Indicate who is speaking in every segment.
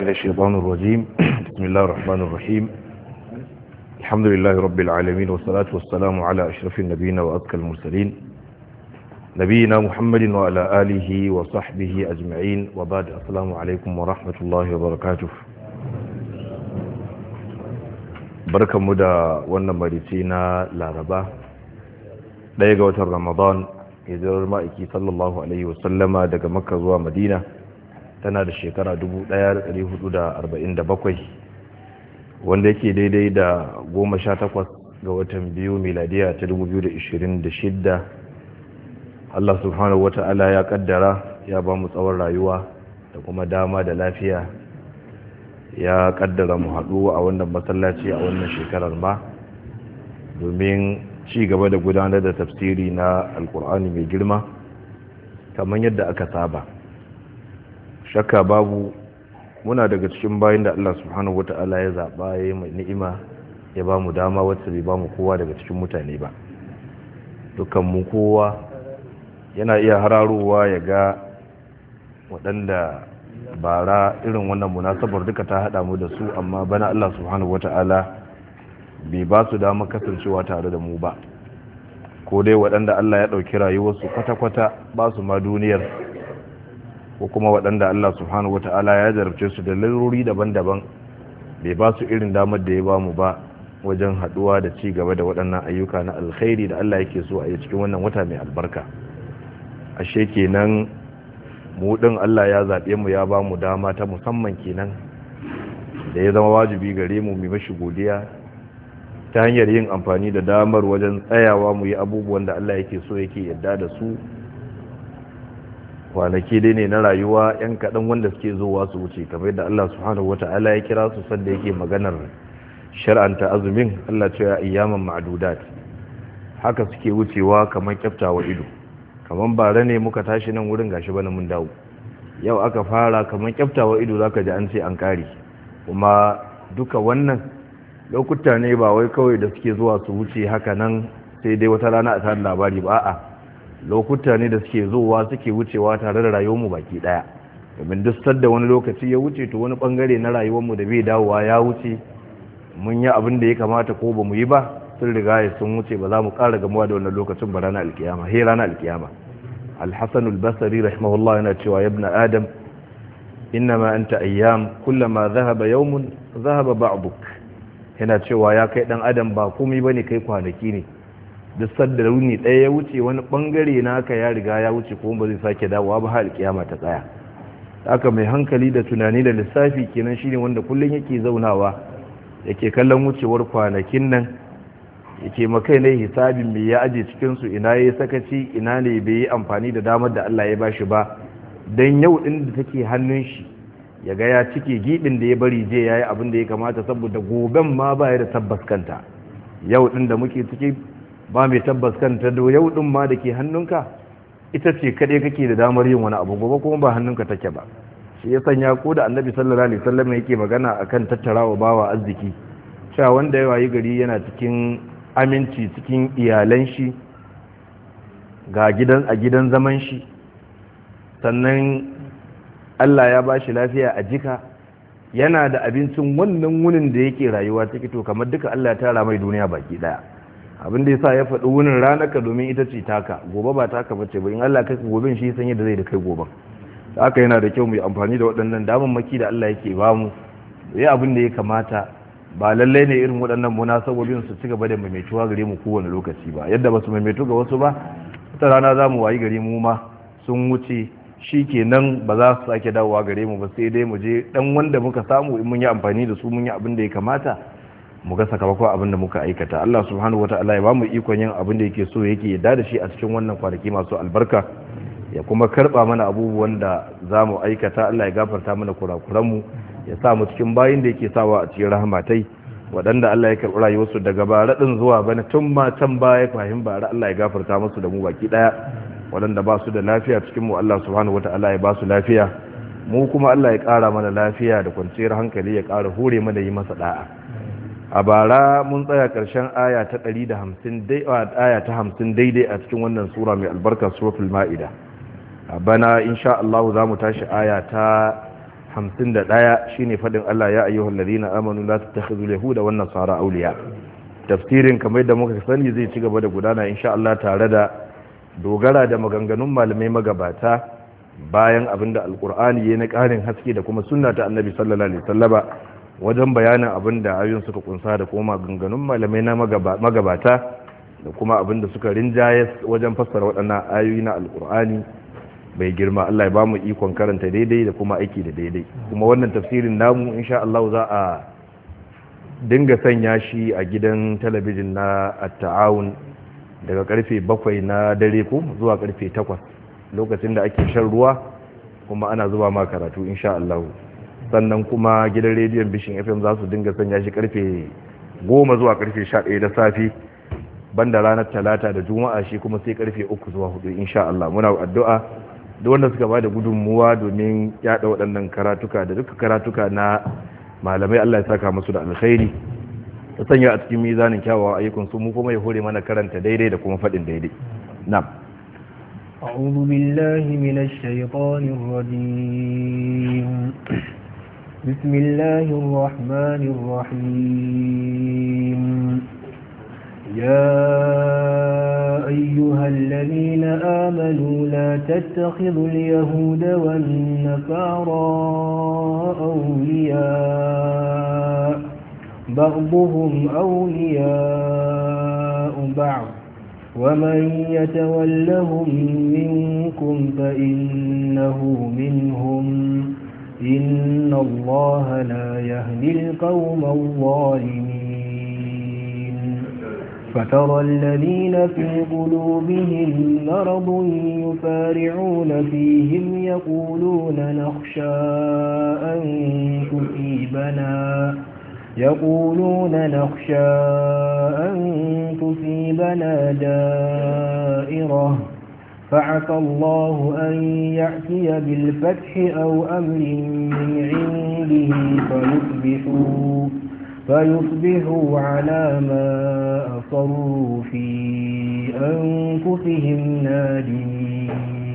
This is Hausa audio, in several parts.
Speaker 1: من الشيطان الرجيم بسم الله الرحمن الرحيم الحمد لله رب العالمين والصلاة والسلام على أشرف النبيين وأذكى المرسلين نبينا محمد وعلى آله وصحبه أجمعين وبعد السلام عليكم ورحمة الله وبركاته بركة مدى ونمرتنا لاربا ɗaya ga watan ramadan hijirar ma'aiki sallallahu alaihi wasallama daga makka zuwa madina tana da shekara 1447 wanda yake daidai da 18 ga watan biyu miladiya ta 2026 Allah subhanahu wata'ala ya kaddara ya ba mu tsawon rayuwa da kuma dama da lafiya ya kaddara mu haɗu a wannan masallaci a wannan shekarar ma domin ci gaba da gudanar da tafsiri na alkur'ani mai girma kamar yadda aka saba shakka babu muna daga cikin bayan da Allah subhanahu wata'ala ya zaɓa ya yi mai ni'ima ya ba mu dama wacce bai ba mu kowa daga cikin mutane ba dukkan mu kowa yana iya hararowa ya ga waɗanda bara irin wannan munasabar duka ta haɗa mu da su amma bana Allah subhanahu wata'ala bai ba su dama kasancewa tare da mu ba ko dai waɗanda Allah ya ɗauki rayuwarsu kwata-kwata ba su ma duniyar ko kuma waɗanda Allah subhanahu wata'ala ya jarabce su da larurori daban-daban bai ba su irin damar da ya ba mu ba wajen haɗuwa da ci gaba da waɗannan ayyuka na alkhairi da Allah yake so a yi cikin wannan wata mai albarka ashe kenan mu ɗin Allah ya zaɓe mu ya ba mu dama ta musamman kenan da ya zama wajibi gare mu mai mashi godiya ta hanyar yin amfani da damar wajen tsayawa mu yi abubuwan da Allah yake so yake yadda da su kwanaki dai ne na rayuwa yan kaɗan wanda suke zowa su wuce kamar yadda Allah subhanahu wata'ala ya kira su sanda yake maganar shar'anta azumin Allah ce ya ayyaman ma'dudat haka suke wucewa kamar kyaftawa ido kamar bare ne muka tashi nan wurin gashi bana mun dawo yau aka fara kamar kyaftawa ido zaka ji an ce an kare kuma duka wannan lokuta ne ba wai kawai da suke zuwa su wuce haka nan sai dai wata rana a tare labari ba a'a lokuta ne da suke zuwa suke wucewa tare da rayuwarmu baki daya domin duk sadda wani lokaci ya wuce to wani bangare na rayuwarmu da bai dawowa ya wuce mun yi abin da ya kamata ko ba mu yi ba sun riga ya sun wuce ba za mu ƙara gamuwa da wannan lokacin ba ranar alkiyama he ranar alkiyama alhassan albasari rahimahullah yana cewa ya ibn adam innama anta ayyam kullama zahaba yawmun zahaba ba'duk yana cewa ya kai dan adam ba komai bane kai kwanaki ne duk sadda runi ɗaya ya wuce wani bangare naka ya riga ya wuce kuma ba zai sake dawowa ba har kiyama ta tsaya haka mai hankali da tunani da lissafi kenan shine wanda kullun yake zaunawa yake kallon wucewar kwanakin nan yake makai ne hisabin me ya aje cikin su ina yayi sakaci ina ne bai yi amfani da damar da Allah ya bashi ba dan yau din da take hannun shi ya ga ya cike gibin da ya bari je ya yi abin da ya kamata saboda goben ma ba ya da tabbas kanta yau din da muke ciki ba mai tabbas kanta da yau din ma da ke hannunka ita ce kaɗai kake da damar yin wani abu gobe kuma ba hannunka take ba shi ya sanya ko da annabi sallallahu alaihi wasallam yake magana akan tattarawa bawa arziki cewa wanda ya wayi gari yana cikin aminci cikin iyalan shi ga gidan a gidan zaman shi sannan Allah ya ba shi lafiya a jika yana da abincin wannan wunin da yake rayuwa ciki to kamar duka Allah ya tara mai duniya baki daya abin da yasa ya faɗi wunin ranaka domin ita ce taka gobe ba taka bace ba in Allah kai goben shi san yadda zai da kai goben haka yana da kyau mu yi amfani da waɗannan damammaki da Allah yake ba mu yi abin da ya kamata ba lallai ne irin waɗannan munasabobin su ci gaba da maimaituwa gare mu kowane lokaci ba yadda ba su maimaitu ga wasu ba wata rana za mu wayi gare mu ma sun wuce shi kenan ba za su sake dawowa gare mu ba sai dai mu je dan wanda muka samu in mun yi amfani da su mun yi abin da ya kamata mu ga sakamakon abin da muka aikata Allah subhanahu wataala ya ba mu ikon yin abin da yake so yake yarda da shi a cikin wannan kwanaki masu albarka ya kuma karba mana abubuwan da za mu aikata Allah ya gafarta mana kurakuran mu ya sa mu cikin bayin da yake sawa a cikin rahmatai waɗanda Allah ya karɓi rayuwarsu daga bara ɗin zuwa bana tun ma can baya fahim bara Allah ya gafarta musu da mu baki ɗaya waɗanda ba su da lafiya cikin mu Allah subhanahu wata'ala ya ba su lafiya mu kuma Allah ya ƙara mana lafiya da kwanciyar hankali ya ƙara hure mana yi masa da'a a bara mun tsaya ƙarshen aya ta 150 dai aya ta 50 daidai a cikin wannan sura mai albarka suratul ma'ida a bana insha Allah za mu tashi aya ta hamsin da ɗaya shine faɗin Allah ya ayyuhal ladina amanu la tattakhidul yahuda wan nasara awliya tafsirin kamar da muka sani zai ci gaba da gudana insha Allah tare da dogara da maganganun malamai magabata bayan abinda alkur'ani ya na ƙarin haske da kuma sunna ta annabi sallallahu alaihi wasallama wajen bayanin abinda ayoyin suka kunsa da kuma maganganun malamai na magabata da kuma abinda suka rinjaye wajen fassara waɗannan ayoyi na alkur'ani bai girma Allah ya ba mu ikon karanta daidai da kuma aiki da daidai kuma wannan tafsirin namu insha Allah za a dinga sanya shi a gidan talabijin na at-ta'awun daga karfe bakwai na dare ko zuwa karfe takwas lokacin da ake shan ruwa kuma ana zuba ma karatu insha Allah sannan kuma gidan rediyon bishin fm za su dinga sanya shi karfe goma zuwa karfe sha ɗaya da safe banda ranar talata da juma'a shi kuma sai karfe uku zuwa hudu insha Allah muna addu'a da wanda suka ba da gudunmuwa domin yada waɗannan karatuka da duka karatuka na malamai Allah ya saka musu da alkhairi ta sanya a cikin mizanin kyawawan ayyukan su mu kuma ya hore mana karanta daidai da kuma faɗin daidai na'am
Speaker 2: أعوذ بالله من الشيطان الرجيم بسم الله الرحمن الرحيم يا أيها الذين آمنوا لا تتخذوا اليهود والنصارى أولياء بعضهم أولياء بعض ومن يتولهم منكم فإنه منهم إن الله لا يهدي القوم الظالمين فترى الذين في قلوبهم مرض يفارعون فيهم يقولون نخشى أن تصيبنا يقولون نخشى أن تصيبنا دائرة فعسى الله أن يأتي بالفتح أو أمر من عنده فيصبحوا, فيصبحوا على ما أصروا في أنفسهم نادمين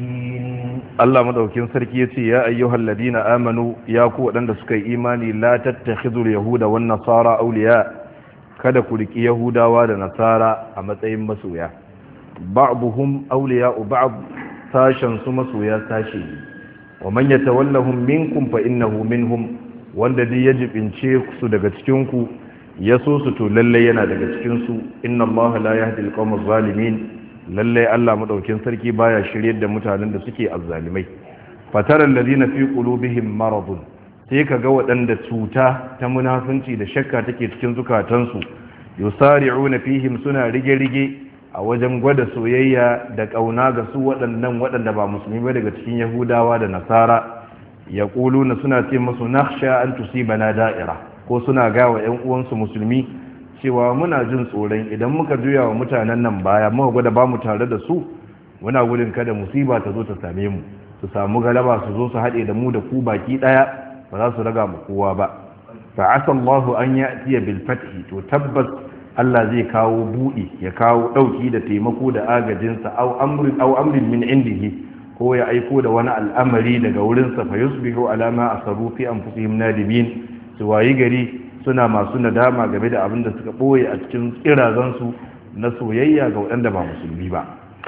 Speaker 1: Allah madaukin sarki yace ya ayyuhal ladina amanu ya ku wadanda suka yi imani la tattakhidul yahuda wan nasara awliya kada ku riki yahudawa da nasara a matsayin masoya ba'dhum awliya'u ba'd sashan su masoya sashi wa man yatawallahum minkum fa innahu minhum wanda dai ya jibince su daga cikin ku ya so su to lalle yana daga cikin su inna allaha la yahdi al zalimin lallai Allah madaukin sarki baya shiryar da mutanen da suke azzalimai fataral ladina fi qulubihim maradun sai kaga waɗanda cuta ta munafunci da shakka take cikin zukatansu yusari'una fihim suna rige-rige a wajen gwada soyayya da kauna ga su waɗannan waɗanda ba musulmi ba daga cikin yahudawa da nasara yaquluna suna ce musu nakhsha an tusibana da'ira ko suna gawa ƴan uwansu musulmi cewa muna jin tsoron idan muka juya wa mutanen nan baya muka gwada ba mu tare da su muna gudun kada musiba ta zo ta same mu su samu galaba su zo su haɗe da mu da ku baki ɗaya ba za su raga mu kowa ba fa asa Allahu an ya'tiya bil fathi to tabbas Allah zai kawo buɗi ya kawo ɗauki da taimako da agajinsa au amrin au amrin min indihi ko ya aiko da wani al'amari daga wurinsa fa yusbihu alama asaru fi anfusihim nadimin su wayi gari suna masu nadama game da abin da suka ɓoye a cikin tsirazansu na soyayya ga waɗanda ba musulmi ba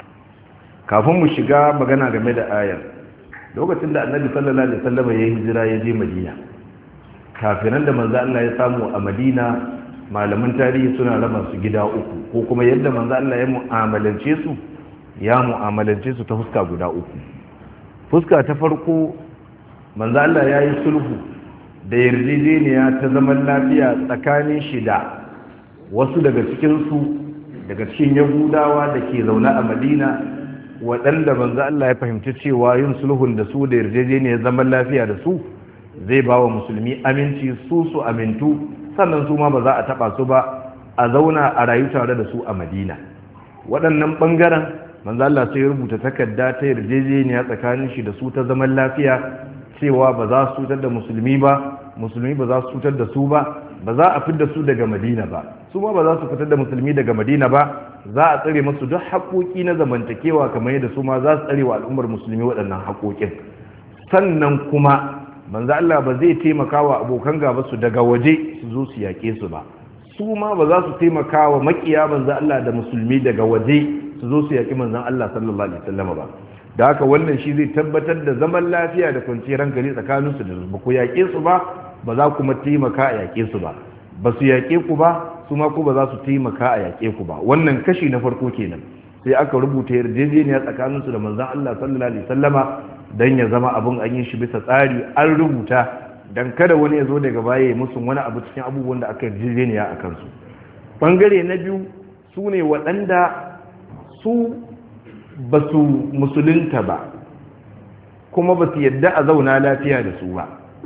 Speaker 1: kafin mu shiga magana game da ayar lokacin da annabi sallallahu alaihi wasallam ya hijira ya je madina kafinan da manzo Allah ya samu a madina malaman tarihi suna raba su gida uku ko kuma yadda manzo Allah ya mu'amalance su ya mu'amalance su ta fuska guda uku fuska ta farko manzo Allah ya yi sulhu da yarjejeniya ta zaman lafiya tsakanin shida wasu daga cikinsu daga cikin yahudawa da ke zaune a madina waɗanda manzo Allah ya fahimci cewa yin sulhun da su da yarjejeniyar zaman lafiya da su zai ba wa musulmi aminci su su amintu sannan su ma ba za a taɓa su ba a zauna a rayu tare da su a madina waɗannan ɓangaren manzo Allah sai ya rubuta takarda ta yarjejeniya tsakanin shi da su ta zaman lafiya cewa ba za su cutar da musulmi ba musulmi ba za su cutar da su ba ba za a fitar da su daga madina ba su ma ba za su fitar da musulmi daga madina ba za a tsare masu duk haƙoƙi na zamantakewa kamar yadda su ma za su tsare wa al'ummar musulmi waɗannan haƙoƙin sannan kuma manzo Allah ba zai taimaka wa abokan gaba su daga waje su zo su yaƙe su ba su ma ba za su taimaka wa makiya manzo Allah da musulmi daga waje su zo su yaƙi manzon Allah sallallahu alaihi wasallam ba da haka wannan shi zai tabbatar da zaman lafiya da kwanciyar hankali tsakanin su da ba ku yaƙe su ba ba za kuma taimaka a yaƙe su ba ba su yaƙe ku ba su ma ku ba za su taimaka a yaƙe ku ba wannan kashi na farko kenan sai aka rubuta yarjejeniya tsakanin su da manzon Allah sallallahu alaihi wasallama dan ya zama abun an yi shi bisa tsari an rubuta dan kada wani ya zo daga baya ya musu wani abu cikin abubuwan da aka yarjejeniya a kansu bangare na biyu su ne waɗanda su ba su musulunta ba kuma ba su yadda a zauna lafiya da su ba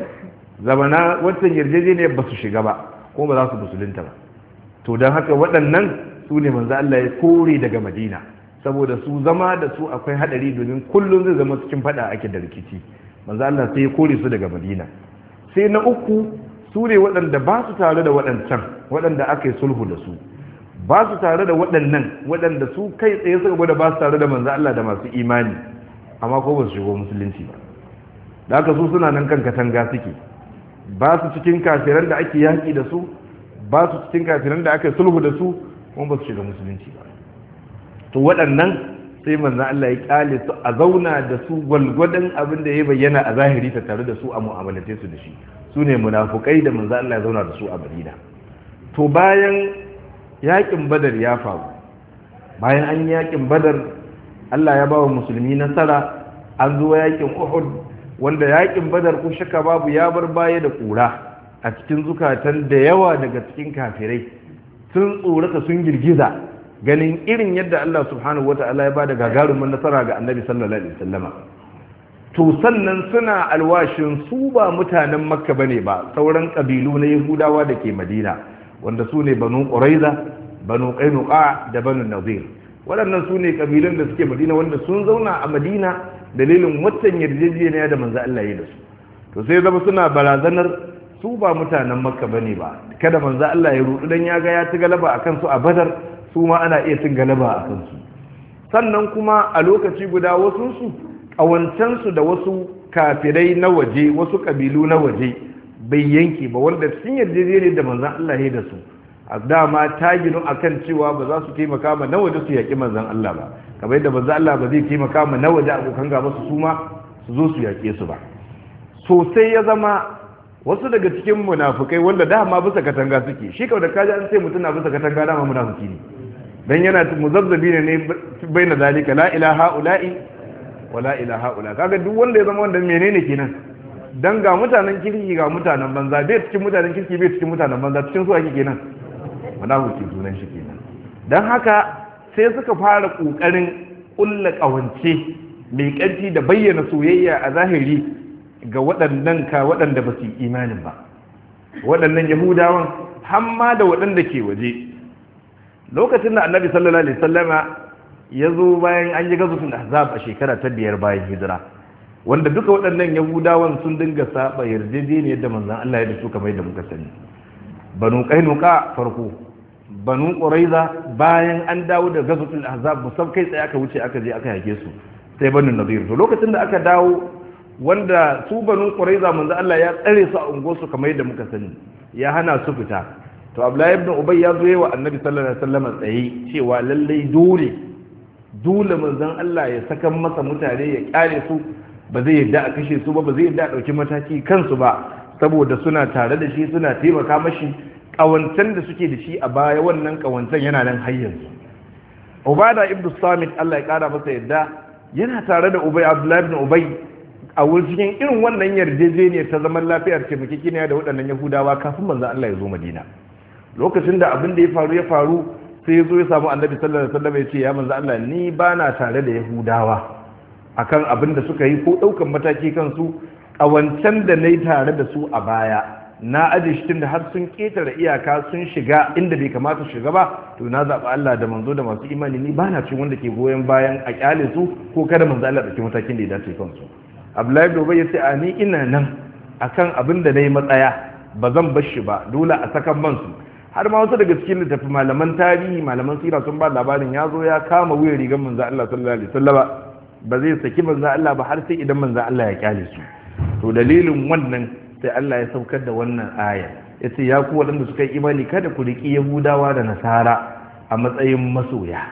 Speaker 1: zamana wancan yarjejeniyar ba su shiga ba kuma ba za su musulunta ba to don haka waɗannan su ne manzo Allah ya kore daga madina saboda su zama da su akwai hadari domin kullum zai zama cikin fada ake da rikici manzo Allah sai ya kore su daga madina sai na uku su ne waɗanda ba su tare da waɗancan waɗanda aka yi sulhu da su ba su tare da waɗannan waɗanda su kai tsaye suka gwada ba su tare da manzo Allah da masu imani amma ko ba su shigo musulunci ba da haka su suna nan kan katanga suke ba su cikin kafiran da ake yaƙi da su ba su cikin kafiran da aka yi sulhu da su kuma ba su shiga musulunci ba to waɗannan sai manzo Allah ya kyale su a zauna da su gwalgwadon abin da ya bayyana a zahiri ta tare da su a mu'amalate su da shi su ne munafukai da manzo Allah ya zauna da su a Madina to bayan yakin badar ya faru bayan an yakin badar Allah ya bawa musulmi nasara an zo yakin Uhud wanda yakin badar ko shaka babu ya bar baya da kura a cikin zukatan da yawa daga cikin kafirai sun tsorata sun girgiza ganin irin yadda Allah subhanahu wata'ala ya bada gagarumin nasara ga Annabi sallallahu alaihi wasallama to sannan suna alwashin su ba mutanen Makka bane ba sauran kabilu na Yahudawa da ke Madina wanda su ne Banu Quraiza Banu Qainuqa da Banu Nadir waɗannan su ne kabilun da suke Madina wanda sun zauna a Madina dalilin waccan yarjejeniya da manzo Allah ya da su to sai zama suna barazanar su ba mutanen Makka bane ba kada manzo Allah ya rudu dan ya ga ya ci galaba akan su a Badar su ma ana iya cin galaba a kansu sannan kuma a lokaci guda wasunsu ƙawancensu da wasu kafirai na waje wasu ƙabilu na waje bai yanke ba wanda sun yarjejene da manzan Allah ya da su a dama ta ginu akan cewa ba za su taimaka ma na waje su yaƙi manzan Allah ba kamar yadda manzan Allah ba zai taimaka ma na waje abokan gaba su suma su zo su yaƙe su ba sosai ya zama wasu daga cikin munafukai wanda dama bisa katanga suke shi kawai da kaji an ce mutum na bisa katanga dama munafuki ne dan yana muzabzabi ne ne bai na zalika la ilaha ula'i wa la ilaha ula kaga duk wanda ya zama wanda menene kenan dan ga mutanen kirki ga mutanen banza bai cikin mutanen kirki bai cikin mutanen banza cikin su ake kenan munafiki sunan shi kenan dan haka sai suka fara kokarin kulla kawance mai kanti da bayyana soyayya a zahiri ga waɗannan ka waɗanda ba su yi imanin ba waɗannan yahudawan hamma da waɗanda ke waje lokacin da annabi sallallahu alaihi sallama ya zo bayan an yi gazusun ahzab a shekara ta biyar bayan hijira wanda duka waɗannan yahudawan sun dinga saba yarjejeniyar da manzon Allah ya da su kamar yadda muka sani banu qainuqa farko banu quraiza bayan an dawo da gazusul ahzab musab kai tsaye aka wuce aka je aka yake su sai banu nadir to lokacin da aka dawo wanda su banu quraiza manzon Allah ya tsare su a unguwarsu kamar yadda muka sani ya hana su fita to abdullahi ibn ubay ya zo wa annabi sallallahu alaihi wasallam tsaye cewa lallai dole dole manzon Allah ya saka masa mutane ya kyale su ba zai yadda a kashe su ba ba zai yadda a dauki mataki kansu ba saboda suna tare da shi suna taimaka mashi kawancan da suke da shi a baya wannan kawancan yana nan har yanzu ubada ibn samit Allah ya kara masa yadda yana tare da ubay abdullahi ibn ubay a wurin cikin irin wannan yarjejeniyar ta zaman lafiyar taimakekeniya da waɗannan yahudawa kafin manzon Allah ya zo madina lokacin da abin da ya faru ya faru sai ya zo ya samu annabi sallallahu alaihi wasallam ya ce ya manzo Allah ni ba na tare da yahudawa akan abin da suka yi ko daukan mataki kansu a wancan da nayi tare da su a baya na aje shi tunda har sun ketare iyaka sun shiga inda bai kamata shiga ba to na zaɓi Allah da manzo da masu imani ni ba na cin wanda ke goyon bayan a kyale su ko kada manzo Allah ɗauki matakin da ya dace kansu Abdullahi bin Ubay ya ce a ni ina nan akan abin da nayi matsaya ba zan bar shi ba dole a sakan man su har ma wasu daga cikin littafi malaman tarihi malaman sira sun ba labarin ya zo ya kama wuyan rigar manzo Allah sallallahu alaihi wasallama ba zai saki manzo Allah ba har sai idan manzo Allah ya kyale su to to dalilin wannan sai Allah ya saukar da wannan aya yace ya ku waɗanda suka yi imani kada ku riki yahudawa da nasara a matsayin masoya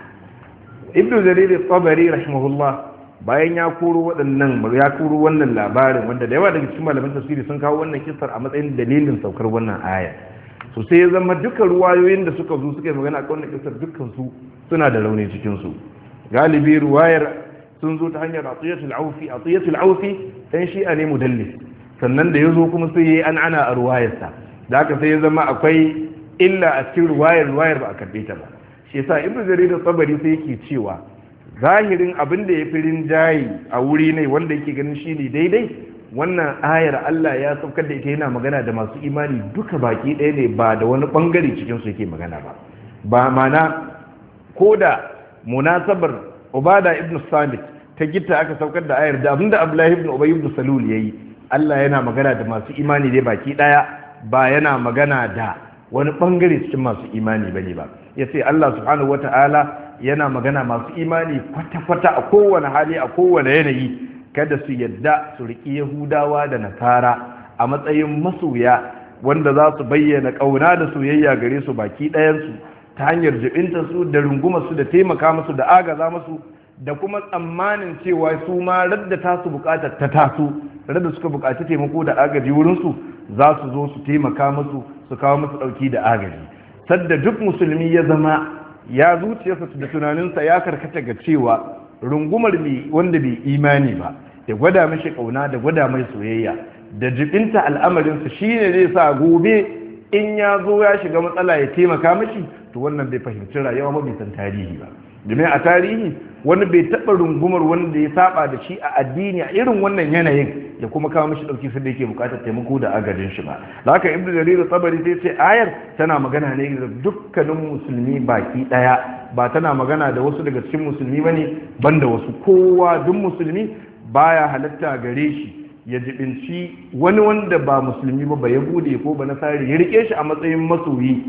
Speaker 1: ibnu jarir at-tabari rahimahullah bayan ya koro waɗannan ya koro wannan labarin wanda da yawa daga cikin malaman tafsiri sun kawo wannan kissar a matsayin dalilin saukar wannan aya so sai ya zama duka ruwayoyin da suka zo suka yi magana a wannan kissar dukkan su suna da rauni cikin su galibi ruwayar sun zo ta hanyar atiyatul aufi atiyatul aufi dan shi'a ne mudallis sannan da ya zo kuma sai yayi an ana a ruwayarsa da haka sai ya zama akwai illa a cikin ruwayar ruwayar ba a karbe ta ba shi yasa ibnu jarir tabari sai yake cewa zahirin abin da ya fi rinjayi a wuri ne wanda yake ganin shi ne daidai wannan ayar Allah ya saukar da ita yana magana da masu imani duka baki ɗaya ne ba da wani ɓangare cikinsu yake magana ba ba mana ko da munasabar ubada ibn samit ta gita aka saukar da ayar da abinda abdullahi ibn ubay ibn salul yayi Allah yana magana da masu imani ne baki ɗaya ba yana magana da wani ɓangare cikin masu imani bane ba yace Allah subhanahu wataala yana magana masu imani kwata-kwata a kowane hali a kowane yanayi kada su yadda su riƙi yahudawa da nasara a matsayin masoya wanda za su bayyana ƙauna da soyayya gare su baki ɗayansu ta hanyar jibinta su da runguma su da taimaka musu da agaza musu da kuma tsammanin cewa su ma radda ta su bukatar ta taso radda suka bukaci taimako da agaji wurinsu za su zo su taimaka musu su kawo musu ɗauki da agaji sadda duk musulmi ya zama ya zuciyarsa da tunaninsa ya karkata ga cewa rungumar mai wanda bai imani ba da gwada mashi kauna da gwada mai soyayya da jibinta al'amarinsa shine zai sa gobe in ya zo ya shiga matsala ya taimaka mashi to wannan bai fahimci rayuwa ba bai san tarihi ba domin a tarihi wani bai taɓa rungumar wanda ya saba da shi a addini a irin wannan yanayin ya kuma kawo mishi ɗauki sai da yake buƙatar taimako da agajin shi ba da haka ibnu jarir tsabari sai ce ayar tana magana ne da dukkanin musulmi baki ɗaya ba tana magana da wasu daga cikin musulmi bane banda wasu kowa duk musulmi baya halatta gare shi ya jibinci wani wanda ba musulmi ba ya bude ko ba nasari ya rike shi a matsayin masoyi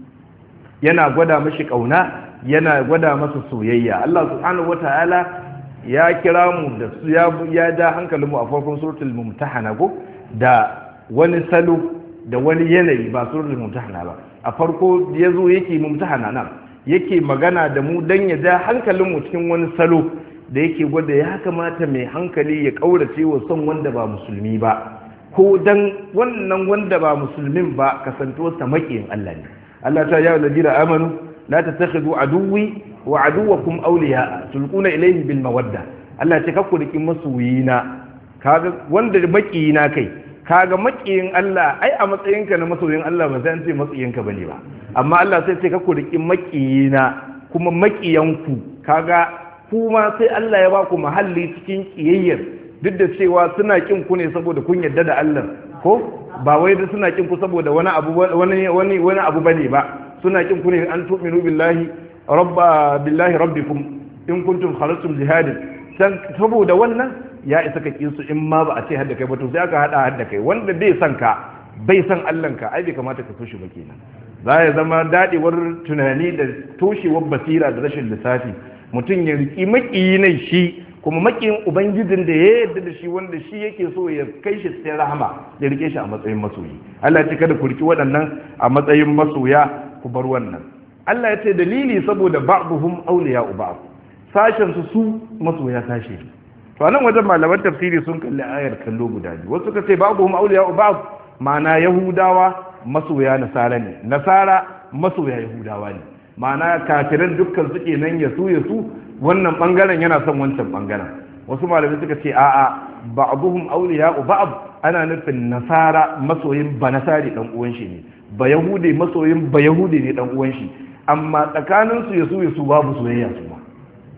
Speaker 1: yana gwada mashi kauna yana gwada masa soyayya Allah subhanahu wataala ya kira mu da su ya ya da hankalin mu a farkon suratul mumtahana ko da wani salo da wani yanayi ba suratul mumtahana ba a farko yazo yake mumtahana nan yake magana da mu dan ya ja hankalin mu cikin wani salo da yake gwada ya kamata mai hankali ya kaurace wa son wanda ba musulmi ba ko dan wannan wanda ba musulmin ba kasantuwarsa makiyin Allah ne Allah ta ya ladina amanu la tattakhidhu aduwwi wa aduwwakum awliya tulquna ilayhi bil mawadda Allah ce kakku riki masoyina kaga wanda makiyina kai kaga makiyin Allah ai a matsayinka na masoyin Allah ba sai an ce matsayinka bane ba amma Allah sai ce kakku riki makiyina kuma makiyanku kaga kuma sai Allah ya ba ku mahalli cikin kiyayyar duk da cewa suna kin ku ne saboda kun yarda da Allah ko ba wai da suna kin ku saboda wani abu wani wani wani abu bane ba suna kin ku ne an tu'minu billahi rabba billahi rabbikum in kuntum kharajtum jihadin san saboda wannan ya isa ka kin su in ma ba a ce hadda kai ba to sai aka hada hadda kai wanda bai san ka bai san Allah ka ai bai kamata ka so shi ba kenan za ya zama dadewar tunani da toshewar basira da rashin lissafi mutum ya riki makiyi ne shi kuma makiyin ubangijin da ya yarda da shi wanda shi yake so ya kai shi cikin rahama ya rike shi a matsayin masoyi Allah ya ce kada ku riki waɗannan a matsayin masoya ku bar wannan Allah ya ce dalili saboda ba'dhum awliya'u ba'd sashen su su masoya sashe to anan wajen malaman tafsiri sun kalli ayar kallo guda biyu wasu suka ce ba'dhum awliya'u ba'd ma'ana yahudawa masoya nasara ne nasara masoya yahudawa ne ma'ana kafiran dukkan suke nan ya su ya su wannan bangaren yana son wancan bangaren wasu malamai suka ce a'a ba'dhum awliya'u ba'd ana nufin nasara masoyin ba nasari dan uwan shi ne ba yahude masoyin ba yahude ne dan uwan shi amma tsakanin su ya su ya su babu soyayya su ba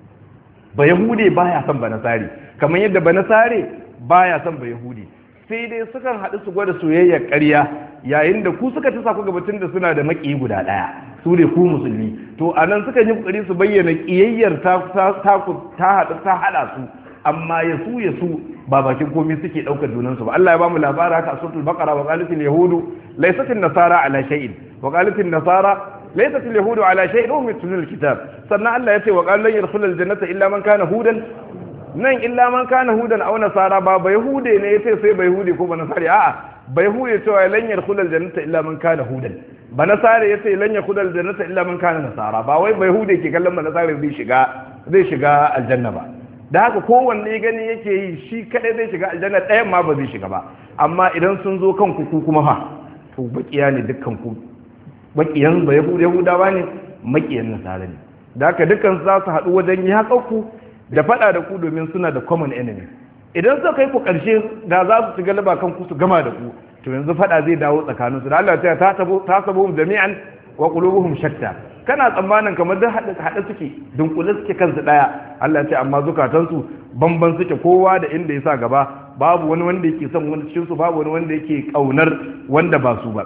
Speaker 1: ba yahude baya son ba nasari kamar yadda ba nasare baya son ba yahude sai dai sukan haɗu su gwada soyayyar ƙarya yayin da ku suka ci saku gabatun da suna da maƙiyi guda ɗaya su ne ku musulmi to a nan suka yi ƙoƙari su bayyana ƙiyayyar ta haɗu ta haɗa su amma ya su ya su ba bakin komai suke ɗaukar junansu ba Allah ya bamu labara haka a suratul baqara wa qalatil yahudu laysat nasara ala shay'in wa qalatil nasara laysat yahudu ala shay'in hum yatluna kitab sannan Allah ya ce wa qala lan yadkhulul jannata illa man kana hudan nan illa man kana hudan aw nasara ba ba yahude ne yace sai ba yahude ko ba nasari a'a ba yahude cewa lan yadkhul aljannata illa man kana hudan ba nasare yace lan yadkhul aljannata illa man kana nasara ba wai ba yahude ke kallon ba nasare zai shiga zai shiga aljanna ba da haka kowanne gani yake yi shi kadai zai shiga aljanna ɗayan ma ba zai shiga ba amma idan sun zo kan ku kuma fa to bakiya ne dukkan ku bakiyan ba yahudawa ne makiyan nasara ne da haka dukkan za su haɗu wajen yi ku da faɗa da ku domin suna da common enemy idan suka kai ku ƙarshe da za su ci galaba kan ku su gama da ku to yanzu faɗa zai dawo tsakanin su da Allah ta ta sabo ta sabo jami'an wa qulubuhum shatta kana tsammanin kamar duk haɗe suke dunkule suke kansu ɗaya Allah ya ce amma zukatansu bamban suke kowa da inda ya sa gaba babu wani wanda yake son wani cikin su babu wani wanda yake kaunar wanda ba su ba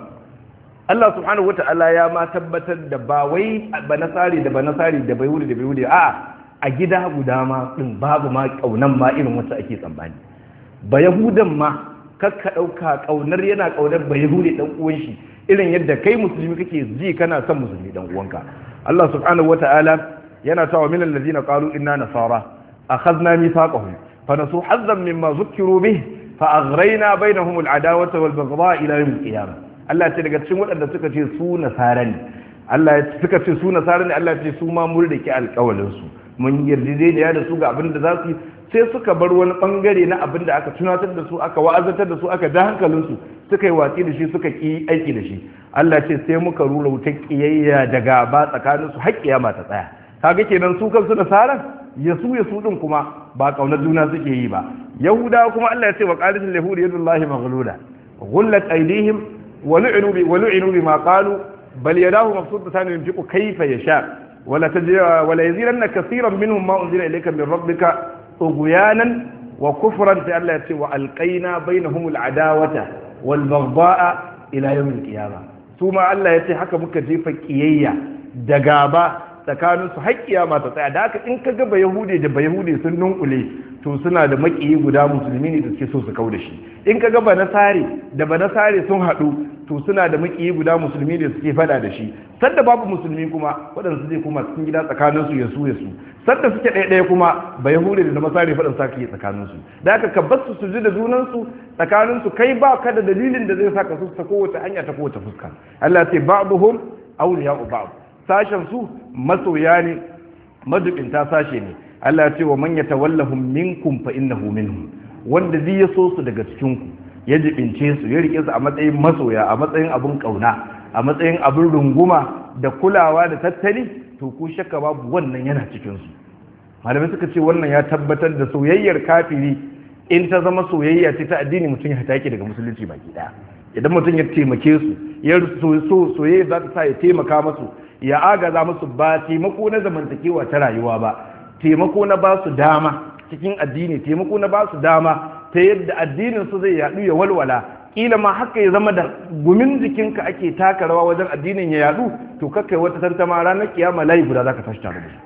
Speaker 1: Allah subhanahu wata'ala ya ma tabbatar da ba wai ba nasari da ba nasari da bai wuri da bai wuri a a gida guda ma din babu ma kaunan ma irin wacce ake tsammani ba yahudan ma kakka dauka kaunar yana kaunar ba yahudi dan uwan shi irin yadda kai musulmi kake ji kana son musulmi dan uwanka Allah subhanahu wata'ala yana cewa min allazina qalu inna nasara akhadna mithaqahum fa nasu hazzan mimma zukkiru bih fa aghrayna bainahum al'adawata wal baghdha ila yawm al-qiyamah Allah ce daga cikin waɗanda suka ce su nasara ne Allah suka ce su nasara ne Allah ce su ma mun rike alƙawalin su mun yarjejeniya da su ga abin da za su yi sai suka bar wani bangare na abin da aka tunatar da su aka wa'azantar da su aka ja hankalin su suka yi watsi da shi suka ki aiki da shi Allah ce sai muka rura wutar kiyayya da gaba tsakanin su har kiyama ta tsaya kaga kenan su kansu nasaran ya su ya su din kuma ba kaunar juna suke yi ba yahudawa kuma Allah ya ce wa qalatul yahud yadullahi maghlula ghullat aydihim ولعنوا ولعنوا بما قالوا بل يداه مبسوطتان ينفق كيف يشاء ولا تجد ولا يزيدن كثيرا منهم ما انزل اليك من ربك طغيانا وكفرا فالله يتي والقينا بينهم العداوه والبغضاء الى يوم القيامه ثم الله يتي haka muka jefa kiyayya da gaba tsakanin su har kiyama ta tsaya da haka in ka ga bayahude da bayahude sun nunkule to suna da makiyi guda musulmi ne da suke so su kauda shi in ka ga banasare da banasare sun haɗu to suna da makiyi guda musulmi da suke fada da shi sadda babu musulmi kuma waɗansu zai kuma cikin gida tsakanin su ya su ya su sadda suke ɗaya ɗaya kuma bayahude da masare faɗin sa ke tsakanin su da haka ka bar su su ji da junan su tsakanin su kai ba ka da dalilin da zai saka su ta kowace hanya ta kowace fuska Allah ce ba'dhum awliya'u ba'd sashen su masoya ne madubinta sashe ne Allah ya ce wa man yatawallahum minkum fa innahu minhum wanda zai ya so su daga cikin ku ya jibince su ya rike su a matsayin masoya a matsayin abun kauna a matsayin abun runguma da kulawa da tattali to ku shakka babu wannan yana cikin su malamai suka ce wannan ya tabbatar da soyayyar kafiri in ta zama soyayya ce ta addini mutum ya take daga musulunci baki daya idan mutum ya taimake su ya so soyayya za ta sa ya taimaka masu ya agaza musu ba taimako na zamantakewa ta rayuwa ba taimako na ba su dama cikin addini taimako na ba su dama ta yadda addinin su zai yadu ya walwala kila ma haka ya zama da gumin jikinka ake taka rawa wajen addinin ya yadu to kakai wata tantama ranar kiyama layi guda zaka tashi tare da su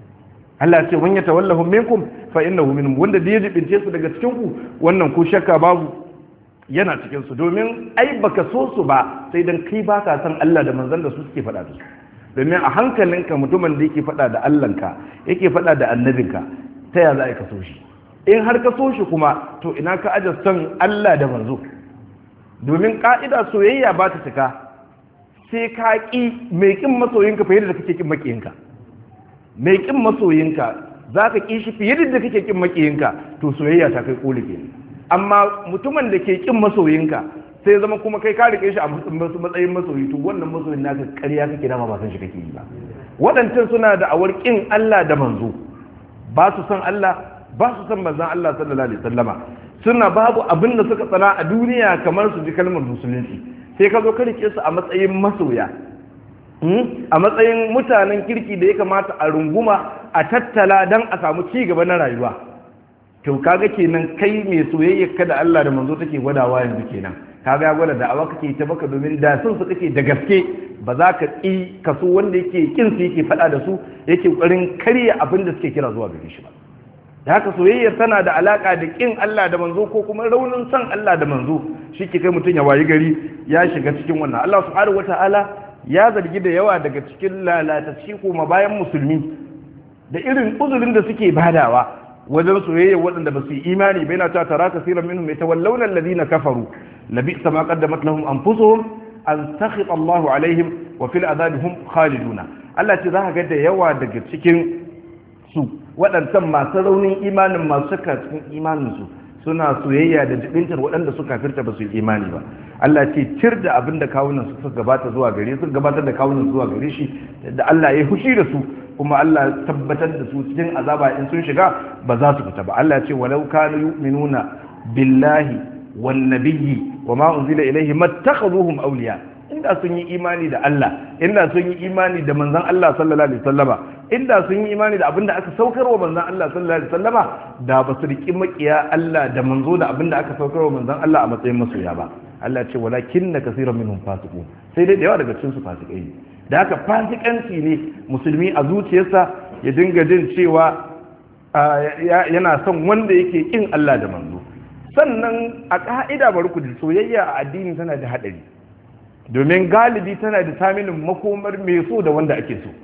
Speaker 1: Allah ce wanya tawallahu minkum fa innahu minhum wanda da ya jibince su daga cikin ku wannan ko shakka babu yana cikin su domin ai baka so su ba sai dan kai ba ka san Allah da manzon da su suke faɗa da su domin a hankalinka mutumin da yake faɗa da Allahnka yake faɗa da annabinka ta ya za ka so shi in har ka so shi kuma to ina ka aje son Allah da manzo domin ka'ida soyayya ba ta cika sai ka ƙi mai ƙin masoyinka fiye da kake ƙin maƙiyinka mai ƙin masoyinka za ka ƙi shi fiye da kake ƙin maƙiyinka to soyayya ta kai ƙoli ke amma mutumin da ke ƙin masoyinka sai zama kuma kai ka rike shi a matsayin masoyi to wannan masoyin naka ƙarya kake dama ba san shi kake yi ba waɗancan suna da awar ƙin Allah da manzo ba su san Allah ba su san manzon Allah sallallahu alaihi wasallama suna babu abin da suka tsana a duniya kamar su ji kalmar musulunci sai ka zo ka rike su a matsayin masoya a matsayin mutanen kirki da ya kamata a runguma a tattala don a samu ci gaba na rayuwa to kaga kenan kai mai soyayya kada Allah da manzo take gwadawa yanzu kenan kaga ya gwada da'awa kake ta baka domin da sun su kake da gaske ba za ka ƙi kaso wanda yake kin su yake faɗa da su yake ƙoƙarin karya abin da suke kira zuwa gare shi ba da haka soyayyar tana da alaka da kin Allah da manzo ko kuma raunin san Allah da manzo shi ke kai mutum ya wayi gari ya shiga cikin wannan Allah subhanahu wataala ya zargi da yawa daga cikin lalatacci kuma bayan musulmi da irin uzurin da suke badawa wajen soyayya waɗanda ba su yi imani bai na ta tara kasiran minhum yatawallawna alladhina kafaru labi'sa ma qaddamat lahum anfusuhum an sakhita Allahu alaihim wa fil azabi hum khaliduna Allah ce za ka ga da yawa daga cikin su waɗancan masu raunin imanin masu shakka cikin imanin su suna soyayya da jibintar waɗanda suka firta ba su yi imani ba Allah ce cir da abin da kawunan su suka gabata zuwa gare su gabatar da kawunan zuwa gare shi da Allah ya hushi da su kuma Allah ya tabbatar da su cikin azaba in sun shiga ba za su fita ba Allah ce walau kanu yu'minuna billahi wan nabiyyi wama unzila ilayhi mattakhaduhum awliya inda sun yi imani da Allah inda sun yi imani da manzon Allah sallallahu alaihi wasallama inda sun yi imani da abinda aka saukarwa manzon Allah sallallahu alaihi wasallama da ba su riki makiya Allah da manzo da abinda aka saukarwa manzon Allah a matsayin masoya ba Allah ce walakin na kasiran minhum fasiqun sai dai da yawa daga cikin su fasikai ne da haka fasikanci ne musulmi a zuciyarsa ya dinga jin cewa yana son wanda yake kin Allah da manzo sannan a ka'ida bari ku soyayya a addini tana da hadari domin galibi tana da taminin makomar mai so da wanda ake so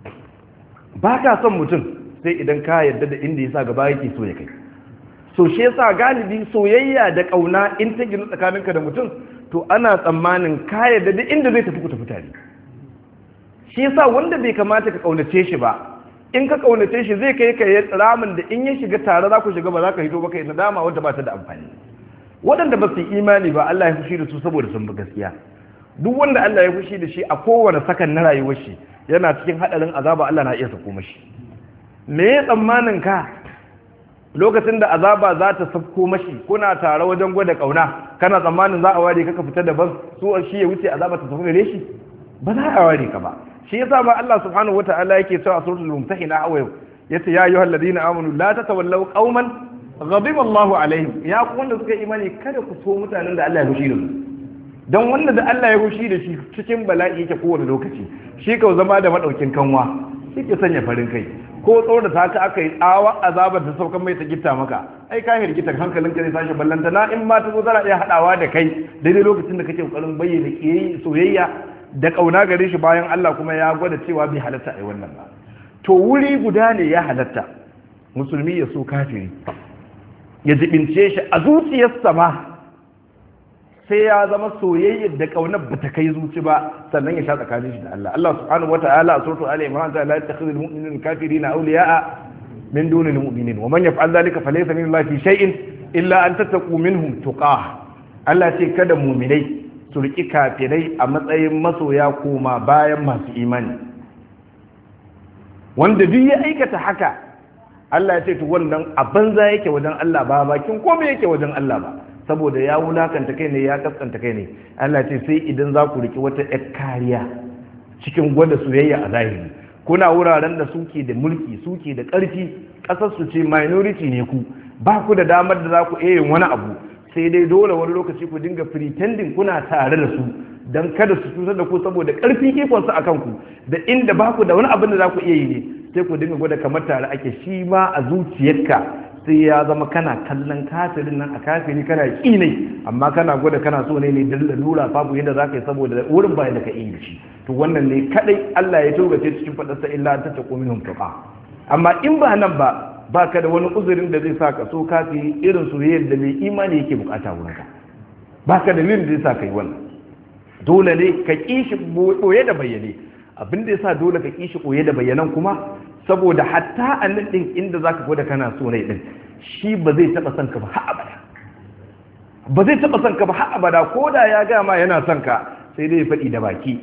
Speaker 1: ba ka son mutum sai idan ka yarda da inda yasa gaba yake so ya kai so shi yasa galibi soyayya da kauna in ta gina tsakaninka da mutum to ana tsammanin ka yarda da inda zai tafi ku tafi tare shi yasa wanda bai kamata ka kaunace shi ba in ka kaunace shi zai kai ka ramin da in ya shiga tare za ku shiga ba za ka hito ba kai nadama wanda ba ta da amfani waɗanda ba su yi imani ba Allah ya fushi da su saboda sun bi gaskiya duk wanda Allah ya fushi da shi a kowane sakan na rayuwar shi yana cikin hadarin azaba Allah na iya sako mashi me ya tsammanin ka lokacin da azaba za ta safko mashi kuna tare wajen gwada kauna kana tsammanin za a ware ka fita daban su shi ya wuce azaba ta tafi gare shi ba za a ware ka ba shi yasa ba Allah subhanahu wataala yake cewa a suratul mumtahina aw yace ya ayyuhal ladina amanu la tatawallaw qauman ghadiba Allahu alaihim ya ku wanda suka imani kada ku so mutanen da Allah ya fushi da su dan wanda da Allah ya fushi da shi cikin bala'i yake kowane lokaci shi ka zama da madaukin kanwa shi ke sanya farin kai ko tsoro da ta aka yi tsawa azabar ta saukan mai ta gitta maka ai ka hirgita hankalin ka zai tashi ballanta na in ma ta zo tana iya hadawa da kai daidai lokacin da kake kokarin bayyana kiyayi soyayya da kauna gare shi bayan Allah kuma ya gwada cewa bai halatta ai wannan ba to wuri guda ne ya halatta musulmi ya so kafiri ya jibince shi a zuciyarsa ma sai ya zama soyayyar da kaunar ba ta kai zuci ba sannan ya sha tsakanin shi da Allah Allah subhanahu wata'ala a suratul ali imran ta la yattakhidhu al-mu'minuna al-kafirina awliya'a min duni al-mu'minin wa man yaf'al dhalika falaysa min Allah fi shay'in illa an tattaqu minhum tuqah Allah ce kada mu'minai su riki kafirai a matsayin masoya koma bayan masu imani wanda duk ya aikata haka Allah ya ce to wannan a banza yake wajen Allah ba bakin komai yake wajen Allah ba saboda ya wulakanta kai ne ya kaskanta kai ne Allah ce sai idan za ku riki wata ƴar kariya cikin gwada soyayya a zahiri kuna wuraren da suke da mulki suke da ƙarfi ƙasar su ce minority ne ku ba ku da damar da za ku iya yin wani abu sai dai dole wani lokaci ku dinga pretending kuna tare da su don kada su cutar da ku saboda ƙarfin ikonsu a kanku da inda ba ku da wani abin da za ku iya yi ne sai ku dinga gwada kamar tare ake shi ma a zuciyarka sai ya zama kana kallon kafirin nan a kafiri kana ƙi ne amma kana gwada kana so ne ne da lalura babu yadda za ka yi saboda wurin bayan da ka iya shi to wannan ne kadai Allah ya togace cikin faɗarsa illa ta ta minhum tuqa amma in ba nan ba ba ka da wani uzurin da zai sa ka so kafiri irin soyayyar da mai imani yake bukata wurin ka ba ka da dalilin da zai sa ka yi wannan dole ne ka ƙi shi ɓoye da bayyane abin da ya sa dole ka ƙi shi ɓoye da bayyanan kuma saboda hatta a nan ɗin inda za ka gwada kana so ne ɗin shi ba zai taɓa son ka ba har abada ba zai taɓa son ka ba har abada ko da ya gama yana son ka sai dai ya faɗi da baki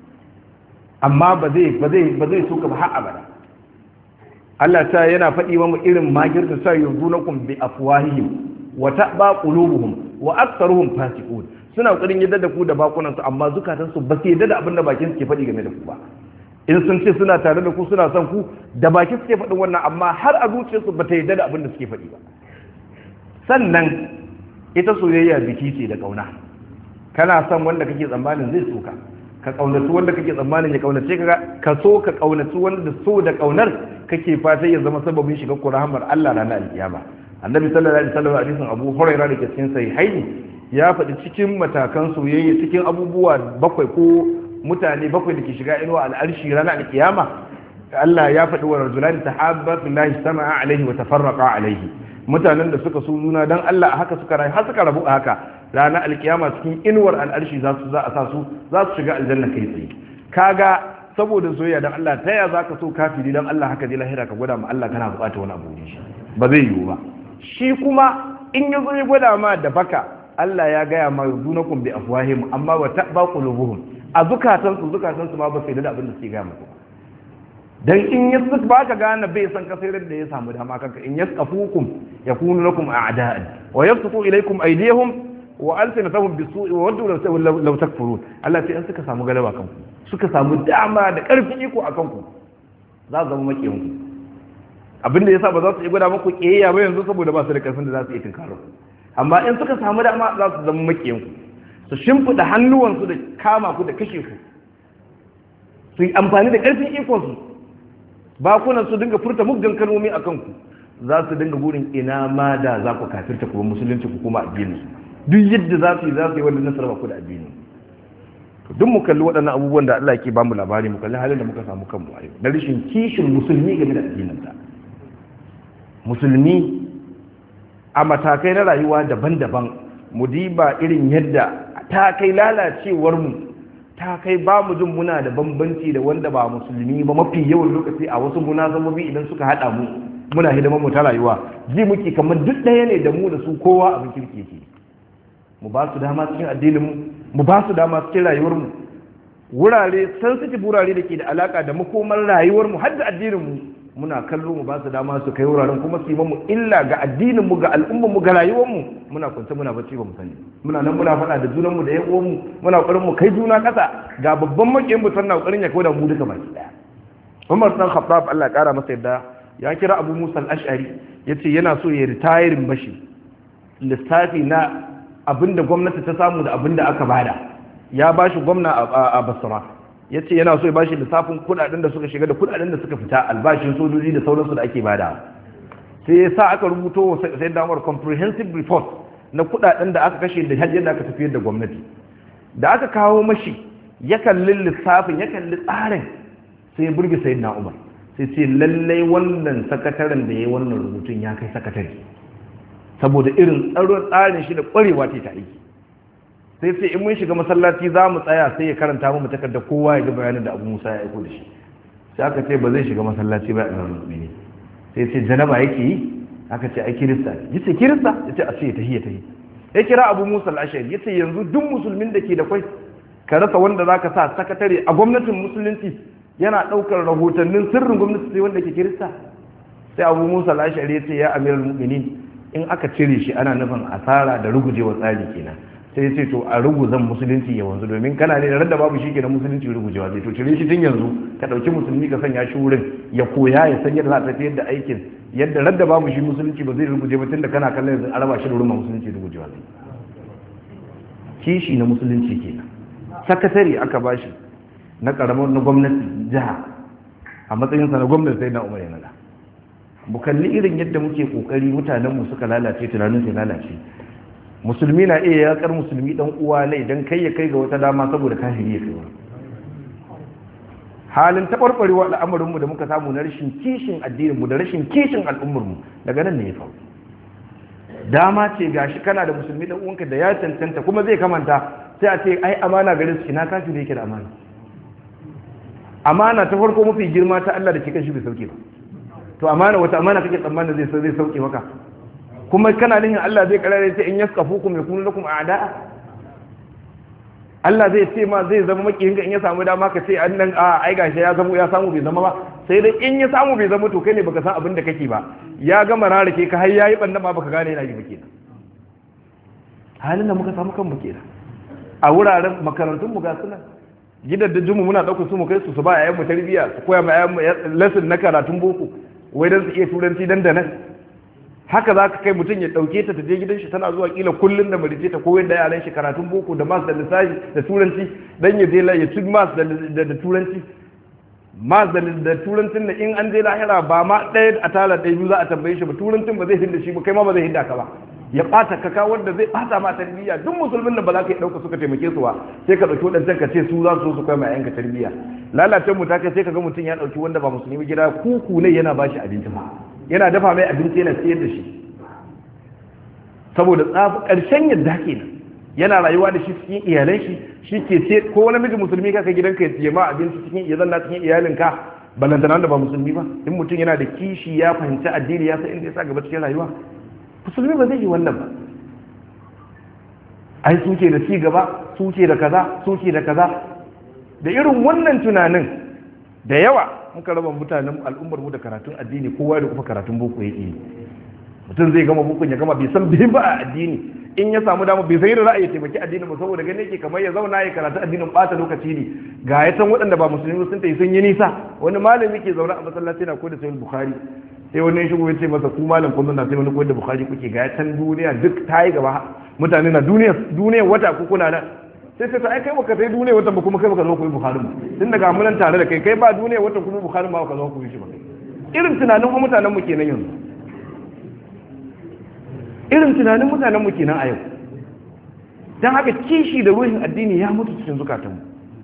Speaker 1: amma ba zai ba zai ba zai so ka ba har abada Allah ta yana faɗi wa mu irin magir da sa yurdunakum bi afwahihim wa ta'ba qulubuhum wa aktharuhum fasiqun suna ƙoƙarin yadda da ku da bakunansu amma zukatansu ba su yadda da abin da bakin suke faɗi game da ku ba in sun ce suna tare da ku suna son ku da baki suke faɗin wannan amma har a zuciyarsu ba ta yadda da abin da suke faɗi ba sannan ita soyayya biki ce da ƙauna kana son wanda kake tsammanin zai soka ka ƙaunaci wanda kake tsammanin ya ƙaunace ka ka so ka ƙaunaci wanda so da ƙaunar kake fatan ya zama sababin shiga ku rahamar Allah ranar alkiyama annabi sallallahu alaihi wasallam hadisin Abu Hurairah da ke cikin sahihaini ya faɗi cikin matakan soyayya cikin abubuwa bakwai ko mutane bakwai da ke shiga inuwa al'arshi ranar alkiyama Allah ya faɗi wa rajulani tahabba fillahi sama'a alaihi wa tafarraqa alaihi mutanen da suka so juna dan Allah haka suka rayu har suka rabu a haka ranar alkiyama cikin inuwar al'arshi za su za a sa su za su shiga aljanna kai tsaye kaga saboda soyayya dan Allah ta ya zaka so kafiri dan Allah haka je lahira ka gwada ma Allah kana buƙatar wani abu shi ba zai yiwu ba shi kuma in ya zo ya gwada ma da baka Allah ya gaya ma yudunakum bi afwahim amma wa ta'ba qulubuhum a zukatan su zukatan su ma ba sai da abin da suke gaya muku dan in ya ba ka gane bai san kasirar da ya samu dama kanka in yaskafukum yakunu lakum a'da'an wa yabsutu ilaykum aydiyahum wa alsinatahum bisu'i wa waddu law takfurun Allah sai in suka samu galaba kanku suka samu dama da karfin iko a kanku za su zama makiyan ku abin da yasa ba za su yi gwada muku kiyayya ba yanzu saboda ba su da karfin da za su yi tinkaro ku amma in suka samu dama za su zama makiyan ku su shimfida hannuwansu da kama ku da kashe ku su yi amfani da karfin ikon su bakunan su dinga furta muggan kalmomi a kanku za su dinga burin ina ma da za ku kafirta kuma musulunci ku kuma addini duk yadda za su yi za su yi wanda nasara ku da addini to duk mu kalli waɗannan abubuwan da Allah ke bamu labari mu kalli halin da muka samu kanmu a yau na rashin kishin musulmi game da addinin sa musulmi a matakai na rayuwa daban-daban mu diba irin yadda ta kai lalacewar mu ta kai ba mu jin muna da bambanci da wanda ba musulmi ba mafi yawan lokaci a wasu munasabobi idan suka haɗa mu muna hidimar mu ta rayuwa ji muke kamar duk ɗaya ne da mu da su kowa abin kirki ke mu ba su dama cikin addinin mu mu ba su dama cikin rayuwar mu wurare sensitive wurare da ke da alaka da makomar rayuwar mu har da addinin mu muna kallo mu ba su dama su kai wuraren kuma su yi mu illa ga addinin mu ga al'ummar mu ga rayuwar mu muna kwance muna bacci ba mu sani muna nan muna faɗa da junan mu da yan uwan mu muna ƙoƙarin mu kai juna ƙasa ga babban makiyin mu sannan ƙoƙarin ya kawo da mu duka baki daya Umar dan Khattab Allah ya kara masa yadda ya kira Abu Musa al-Ash'ari yace yana so ya retiring bashi lissafi na abinda gwamnati ta samu da abinda aka bada ya bashi gwamna a Basra ya ce yana so ya bashi lissafin kudaden da suka shiga da kudaden da suka fita albashin sojoji da sauransu da ake bada sai ya sa aka rubuto wa sai damar comprehensive report na kudaden da aka kashe da hajjiyar da aka tafiyar da gwamnati da aka kawo mashi ya kalli lissafin ya kalli tsarin sai ya burge sayi na umar sai ce lallai wannan sakataren da ya yi wannan rubutun ya kai sakatare saboda irin tsaron tsarin shi da kwarewa ta ta aiki sai sai in mun shiga masallaci za mu tsaya sai ya karanta mu takardar kowa ya ga bayanin da abu musa ya aiko da shi sai aka ce ba zai shiga masallaci ba a ne sai ce janaba yake yi aka ce ai kirista ya ce kirista ya ce a ce ta hiya ta yi ya kira abu musa al'ashari ya ce yanzu duk musulmin da ke da kwai ka rasa wanda za ka sa sakatare a gwamnatin musulunci yana ɗaukar rahotannin sirrin gwamnati sai wanda ke kirista sai abu musa al'ashari ya ce ya amiral mu'minin in aka cire shi ana nufin asara da rugujewa tsari kenan sai ce to a ruguzan musulunci ya wanzu domin kana ne da radda babu shi ke da musulunci rugujewa zai to cire shi tun yanzu ka ɗauki musulmi ka sanya shi wurin ya koya ya san yadda za a tafiyar da aikin yadda radda babu shi musulunci ba zai ruguje ba tun da kana kallon yanzu araba shi da wurin musulunci rugujewa zai kishi na musulunci kenan sakatare aka bashi na karamar na gwamnati jiha a matsayinsa na gwamnati sai na umar ya nada mu kalli irin yadda muke kokari mutanenmu suka lalace tunanin sai lalace musulmi na iya yakar musulmi dan uwa ne idan kai ya kai ga wata dama saboda kafiri ya kai halin taɓarɓarewa al'amarinmu da muka samu na rashin kishin addininmu da rashin kishin al'ummarmu daga nan ne ya faru dama ce gashi kana da musulmi dan uwanka da ya cancanta kuma zai kamanta sai a ce ai amana gare su ina kafiri yake da amana amana ta farko mafi girma ta Allah da ke kan shi bai sauke ba to amana wata amana kake tsammanin zai zai sauke maka kuma kana nihin Allah zai karare ta in yaskafukum yakunu lakum a'da'a Allah zai ce ma zai zama makiyin ka in ya samu dama ka ce annan a ai gashi ya zama ya samu bai zama ba sai dai in ya samu bai zama to kai ne baka san abin da kake ba ya gama rarake ka har yayi banda ma baka gane yana yi ba kenan halin da muka samu kan mu kenan a wuraren makarantun mu ga sunan gidan da jumu muna ɗaukar su mu kai su su ba yayan mu tarbiyya su koya ma yayan mu lesson na karatun boko wai dan su iya turanci dan da nan haka za ka kai mutum ya ɗauke ta ta je gidan shi tana zuwa kila kullum da marice ta koyar da yaran shi karatun boko da mas da lissafi da turanci dan ya je ya ci mas da turanci mas da turancin da in an je lahira ba ma ɗaya a tala ɗaya biyu za a tambaye shi ba turancin ba zai hinda shi ba kai ma ba zai hinda ka ba ya bata kaka wanda zai bata ma tarbiyya duk musulmin da ba za ka yi dauka suka taimake su ba sai ka dauki wadancan ka ce su za su su kai mai yanka tarbiyya lalacen mu ta kai sai ka ga mutum ya dauki wanda ba musulmi gida kuku ne yana bashi abinci ba yana dafa mai abinci yana siyar da shi saboda tsafi karshen yadda kenan yana rayuwa da shi cikin iyalan shi shi ke ce ko wani miji musulmi kaka gidanka ya siya ma abinci cikin ya zanna cikin iyalinka balantana da ba musulmi ba in mutum yana da kishi ya fahimci addini ya san inda ya sa gaba cikin rayuwa musulmi ba zai yi wannan ba ai suke da ci gaba suke da kaza suke da kaza da irin wannan tunanin da yawa muka raba mutanen al'ummar mu da karatun addini kowa da kuma karatun boko yake mutum zai gama bukun ya gama bai san bai ba a addini in ya samu dama bai san yadda za a yi taimaki addinin ba saboda gane yake kamar ya zauna ya karatu addinin bata lokaci ne ga ya san waɗanda ba musulmi sun tafi sun yi nisa wani malami ke zaune a masallaci na koyar da sahih bukhari sai wani ya shigo ya ce masa ku malam kun na sai wani koyar da bukhari kuke ga ya san duniya duk ta yi gaba mutane na duniya duniya wata ku kuna nan sai sai ta ai kai baka sai duniya wata ba kuma kai baka zo koyi bukhari ba tun daga mun tare da kai kai ba duniya wata kuma bukhari ba baka zo koyi shi ba irin tunanin mutanen mu kenan yanzu irin tunanin mutanen mu kenan a yau don haka kishi da ruhin addini ya mutu cikin zukatanmu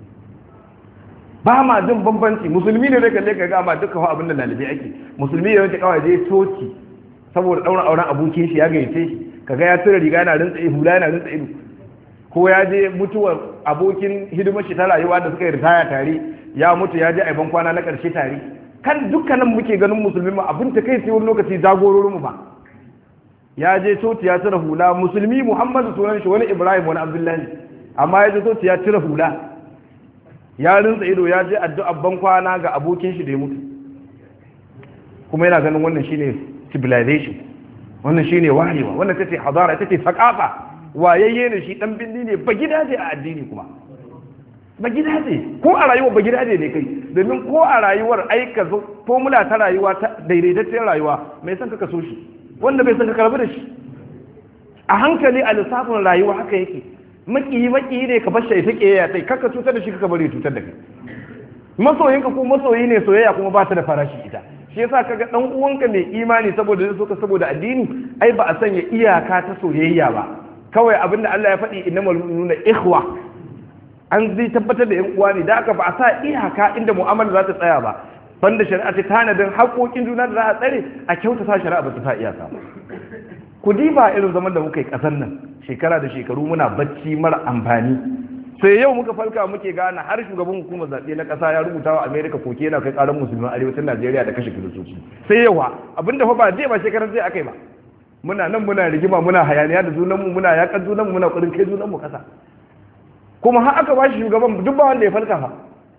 Speaker 1: ba ma jin bambanci musulmi ne da kalle ka ga ma duka wa abin da lalibi ake musulmi ya wanke kawai je toki saboda daura auren abokin shi ya gayyace shi kaga ya tura riga yana rintsa hula yana rintsa ido ko ya je mutuwar abokin hidimar shi ta rayuwa da suka yi ritaya tare ya mutu ya je a ban kwana na karshe tare kan dukkanin muke ganin musulmi ma abin ta kai sai wani lokaci jagororinmu ba ya je coci ya cire hula musulmi muhammadu sunan shi wani ibrahim wani abdullahi amma ya je coci ya cire hula ya rinsa ido ya je addu'a ban kwana ga abokin shi da ya mutu kuma yana ganin wannan shine civilization wannan shine wayewa wannan tace hadara tace sakafa wayayye ne shi dan binni ne ba gidaje a addini kuma ba gidaje ko a rayuwa ba gidaje ne kai domin ko a rayuwar aika formula ta rayuwa ta daidaitaccen rayuwa mai san ka so shi wanda bai san ka karbi da shi a hankali a lissafin rayuwa haka yake makiyi makiyi ne ka bar shi ta kiyaya sai kaka cutar da shi kaka bari cutar da kai masoyinka ko masoyi ne soyayya kuma ba ta da farashi ita shi yasa kaga dan uwanka mai imani saboda zai soka saboda addini ai ba a sanya iyaka ta soyayya ba kawai abinda Allah ya faɗi innamal mu'minuna ikhwa an zai tabbatar da yan uwa ne da aka ba a sa iyaka inda mu'amala za ta tsaya ba banda shari'a ta tanadin haƙoƙin juna da za a tsare a kyautata shari'a ba ta sa iyaka ku diba irin zaman da muka yi ƙasar nan shekara da shekaru muna bacci mara amfani sai yau muka falka muke gane har shugaban hukumar zaɓe na ƙasa ya rubuta wa amerika koke yana kai ƙarar musulman arewacin najeriya da kashe kiristoci sai yawa abinda fa ba je ba shekarar zai akai ba muna nan muna rigima muna hayaniya da junanmu muna yaƙar junanmu muna ƙurin kai junanmu ƙasa kuma har aka ba shi shugaban duk ba wanda ya falka fa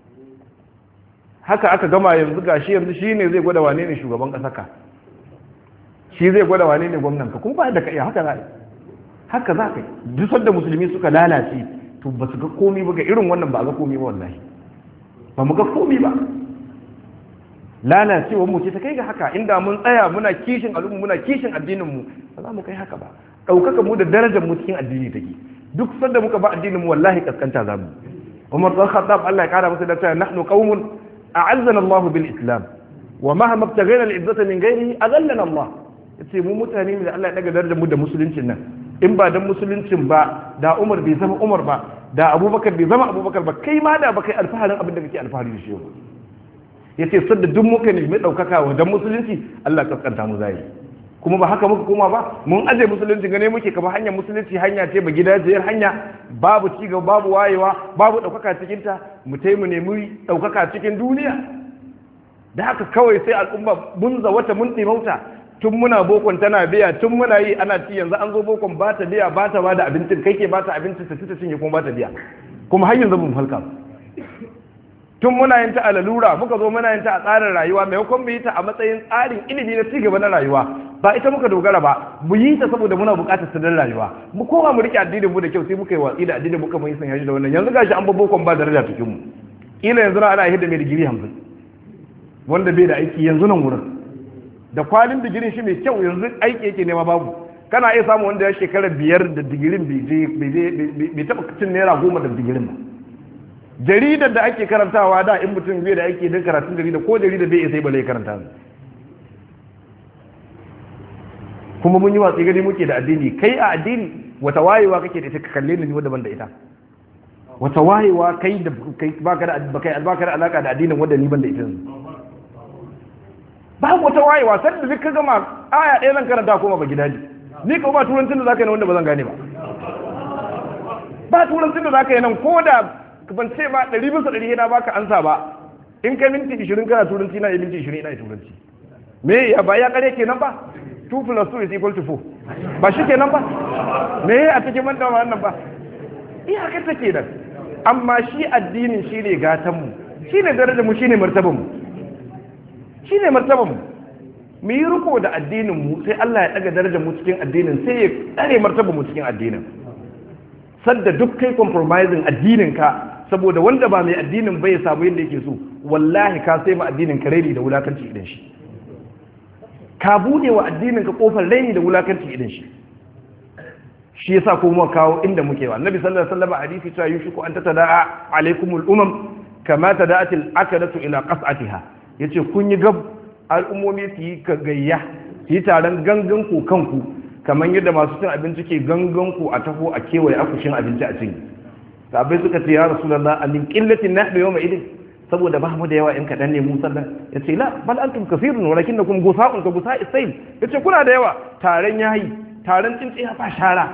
Speaker 1: haka aka gama yanzu gashi yanzu shi ne zai gwada wane ne shugaban ƙasa ka shi zai gwada wane ne gwamnan ka kuma ba da ka iya haka za a haka za ka duk sanda musulmi suka lalace to ba su ga komi ba ga irin wannan ba a ga komi ba wallahi ba mu ga komi ba lalacewar mu ce ta kai ga haka inda mun tsaya muna kishin al'ummu muna kishin addinin mu ba za mu kai haka ba ɗaukaka mu da darajar mu cikin addini take duk sanda muka ba addinin mu wallahi kaskanta za mu Umar dan Khattab Allah ya kara masa da cewa nahnu qaumun a'azzana Allah bil Islam wa mahma ibtaghayna al-izzata min ghayrihi azallana Allah yace mu mutane ne da Allah ya daga darajar mu da musuluncin nan in ba dan musuluncin ba da Umar bai zama Umar ba da Abubakar bai zama Abubakar ba kai ma da baka alfaharin abin da kake alfahari da shi yau yace sadda duk muka ne mai daukaka wa dan musulunci Allah kaskanta mu zai kuma ba haka muka koma ba mun aje musulunci gane muke kamar hanyar musulunci hanya ce ba gidajiyar hanya babu cigaba babu wayewa babu daukaka cikin ta mu tai mu nemi daukaka cikin duniya da haka kawai sai al'umma mun wata mun dimauta tun muna bokon tana biya tun muna yi ana ci yanzu an zo bokon ba ta biya ba ta ba da abincin kai ke ba ta abincin ta ci ta cinye kuma ba ta biya kuma har yanzu mun halka tun muna yin ta a lalura muka zo muna yin ta a tsarin rayuwa maimakon mu yi ta a matsayin tsarin ilimi na cigaba na rayuwa ba ita muka dogara ba mu yi ta saboda muna buƙatar ta dan rayuwa mu koma mu rike addinin mu da kyau sai muka yi watsi da addinin muka mun yi sanya shi da wannan yanzu gashi an babbo ba daraja cikin mu kila yanzu na ana hidda mai digiri 50 wanda bai da aiki yanzu nan wurin da kwalin digirin shi mai kyau yanzu aiki yake nema babu kana iya samu wanda ya shekara biyar da digirin bai taɓa cin naira goma da digirin ba jaridar da ake karantawa da in mutum bai da ake don karatun jarida ko jarida bai sai bale karanta kuma mun yi watsi gani muke da addini kai a addini wata wayewa kake da ita ka kalle ni wanda ban da ita wata wayewa kai da kai baka da baka baka da alaka da addinin wanda ni ban da ita babu wata wayewa sai da ka gama aya ɗaya zan karanta kuma ba gidaje ni ko ba turancin da zaka yi na wanda ba zan gane ba ba turancin da zaka yi nan ko da ban ce ba ɗari bisa ɗari na baka ansa ba in ka minti ishirin kana turanci na minti ishirin ina turanci me ya ba ya kare kenan ba 2 plus 2 is equal to 4 ba shi kenan ba me a cikin manta wannan ba iyakar ta kenan amma shi addinin shi ne gatanmu shi ne darajarmu shi ne martabanmu shi ne martabanmu mu yi riko da addininmu sai Allah ya ɗaga darajarmu cikin addinin sai ya tsare martabanmu cikin addinin sadda duk kai compromising addininka saboda wanda ba mai addinin bai samu yadda yake so wallahi ka sai ma addinin ka raini da wulakanci idan shi ka bude wa addinin ka kofar raini da wulakanci idan shi shi yasa ko mu kawo inda muke wa annabi sallallahu alaihi wasallam hadisi cewa yushiku an tatada'a alaikumul umam kama tada'atil akadatu ila qas'atiha yace kun yi gab al'ummomi su yi gayya su yi taron gangan ku kanku kamar yadda masu cin abinci ke gangan ku a taho a kewaye akushin abinci a cin sabai suka ce ya rasulullah amin qillatin nahbi yawma idin saboda ba mu da yawa in kaɗan ne mu sallah ya ce la bal antum kafirun walakin nakum gusa'un ka gusa isail ya ce kuna da yawa taron yayi taron tsintsiya ba shara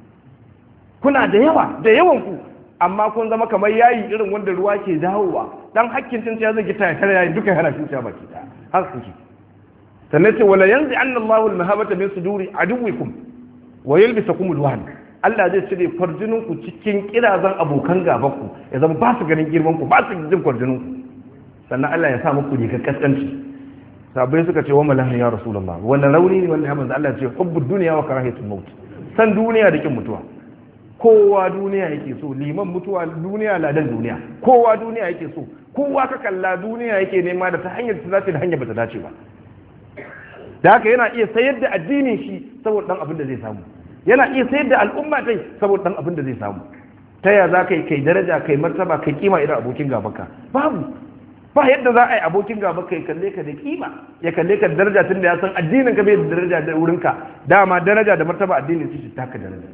Speaker 1: kuna da yawa da yawan ku amma kun zama kamar yayi irin wanda ruwa ke dawowa dan hakkin tsintsiya zai gita ya kare yayi duka yana tsintsiya baki da har kuke sannan ce wala yanzi anna Allahu al-mahabata min suduri aduwikum wa yalbisakum al-wahn Allah zai cire kwarjinin ku cikin kirazan abokan gaban ku ya zama ba su ganin girman ku ba su jin kwarjinin ku sannan Allah ya sa muku rigar kaskanci sabai suka ce wa malahin ya rasulullah wannan rauni ne wanda ya manzo Allah ya ce hubbud dunya wa karahiyatul maut san duniya da kin mutuwa kowa duniya yake so liman mutuwa duniya ladan duniya kowa duniya yake so kowa ka kalla duniya yake nema da ta hanyar ta dace da hanyar bata dace ba da haka yana iya sayar da addinin shi saboda dan abin da zai samu yana iya sayar da al'umma tai saboda dan abin da zai samu ta ya za ka yi kai daraja kai martaba kai kima irin abokin gabanka babu ba yadda za a yi abokin gaba kai kalle ka da kima ya kalle ka da daraja tun da ya san addinin ka bai da daraja da wurinka dama daraja da martaba addinin su shi taka daraja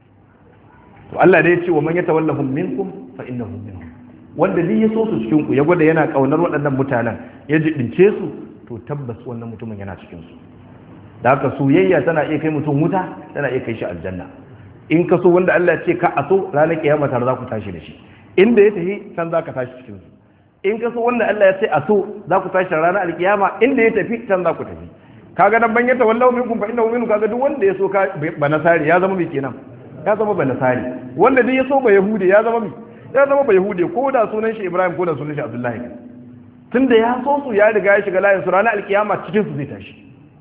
Speaker 1: to Allah dai ya ce wa man yatawallahum minkum fa innahum minhum wanda duk ya so su cikin ku ya gwada yana kaunar waɗannan mutanen ya jibince su to tabbas wannan mutumin yana cikin su da haka soyayya tana iya kai mutum wuta tana iya kai shi aljanna in ka so wanda Allah ya ce ka a so ranar kiyama tare za ku tashi da shi inda ya tafi can za ka tashi cikin su in ka so wanda Allah ya ce a so za ku tashi ranar alkiyama inda ya tafi can za ku tafi kaga nan ban yata wallahu minkum fa innahu minkum kaga duk wanda ya so ka ba nasari ya zama mai kenan ya zama ba nasari wanda duk ya so ba yahudi ya zama mai ya zama ba yahudi ko da sunan shi Ibrahim ko da sunan shi Abdullahi tunda ya so su ya riga ya shiga layin su ranar alkiyama cikin su zai tashi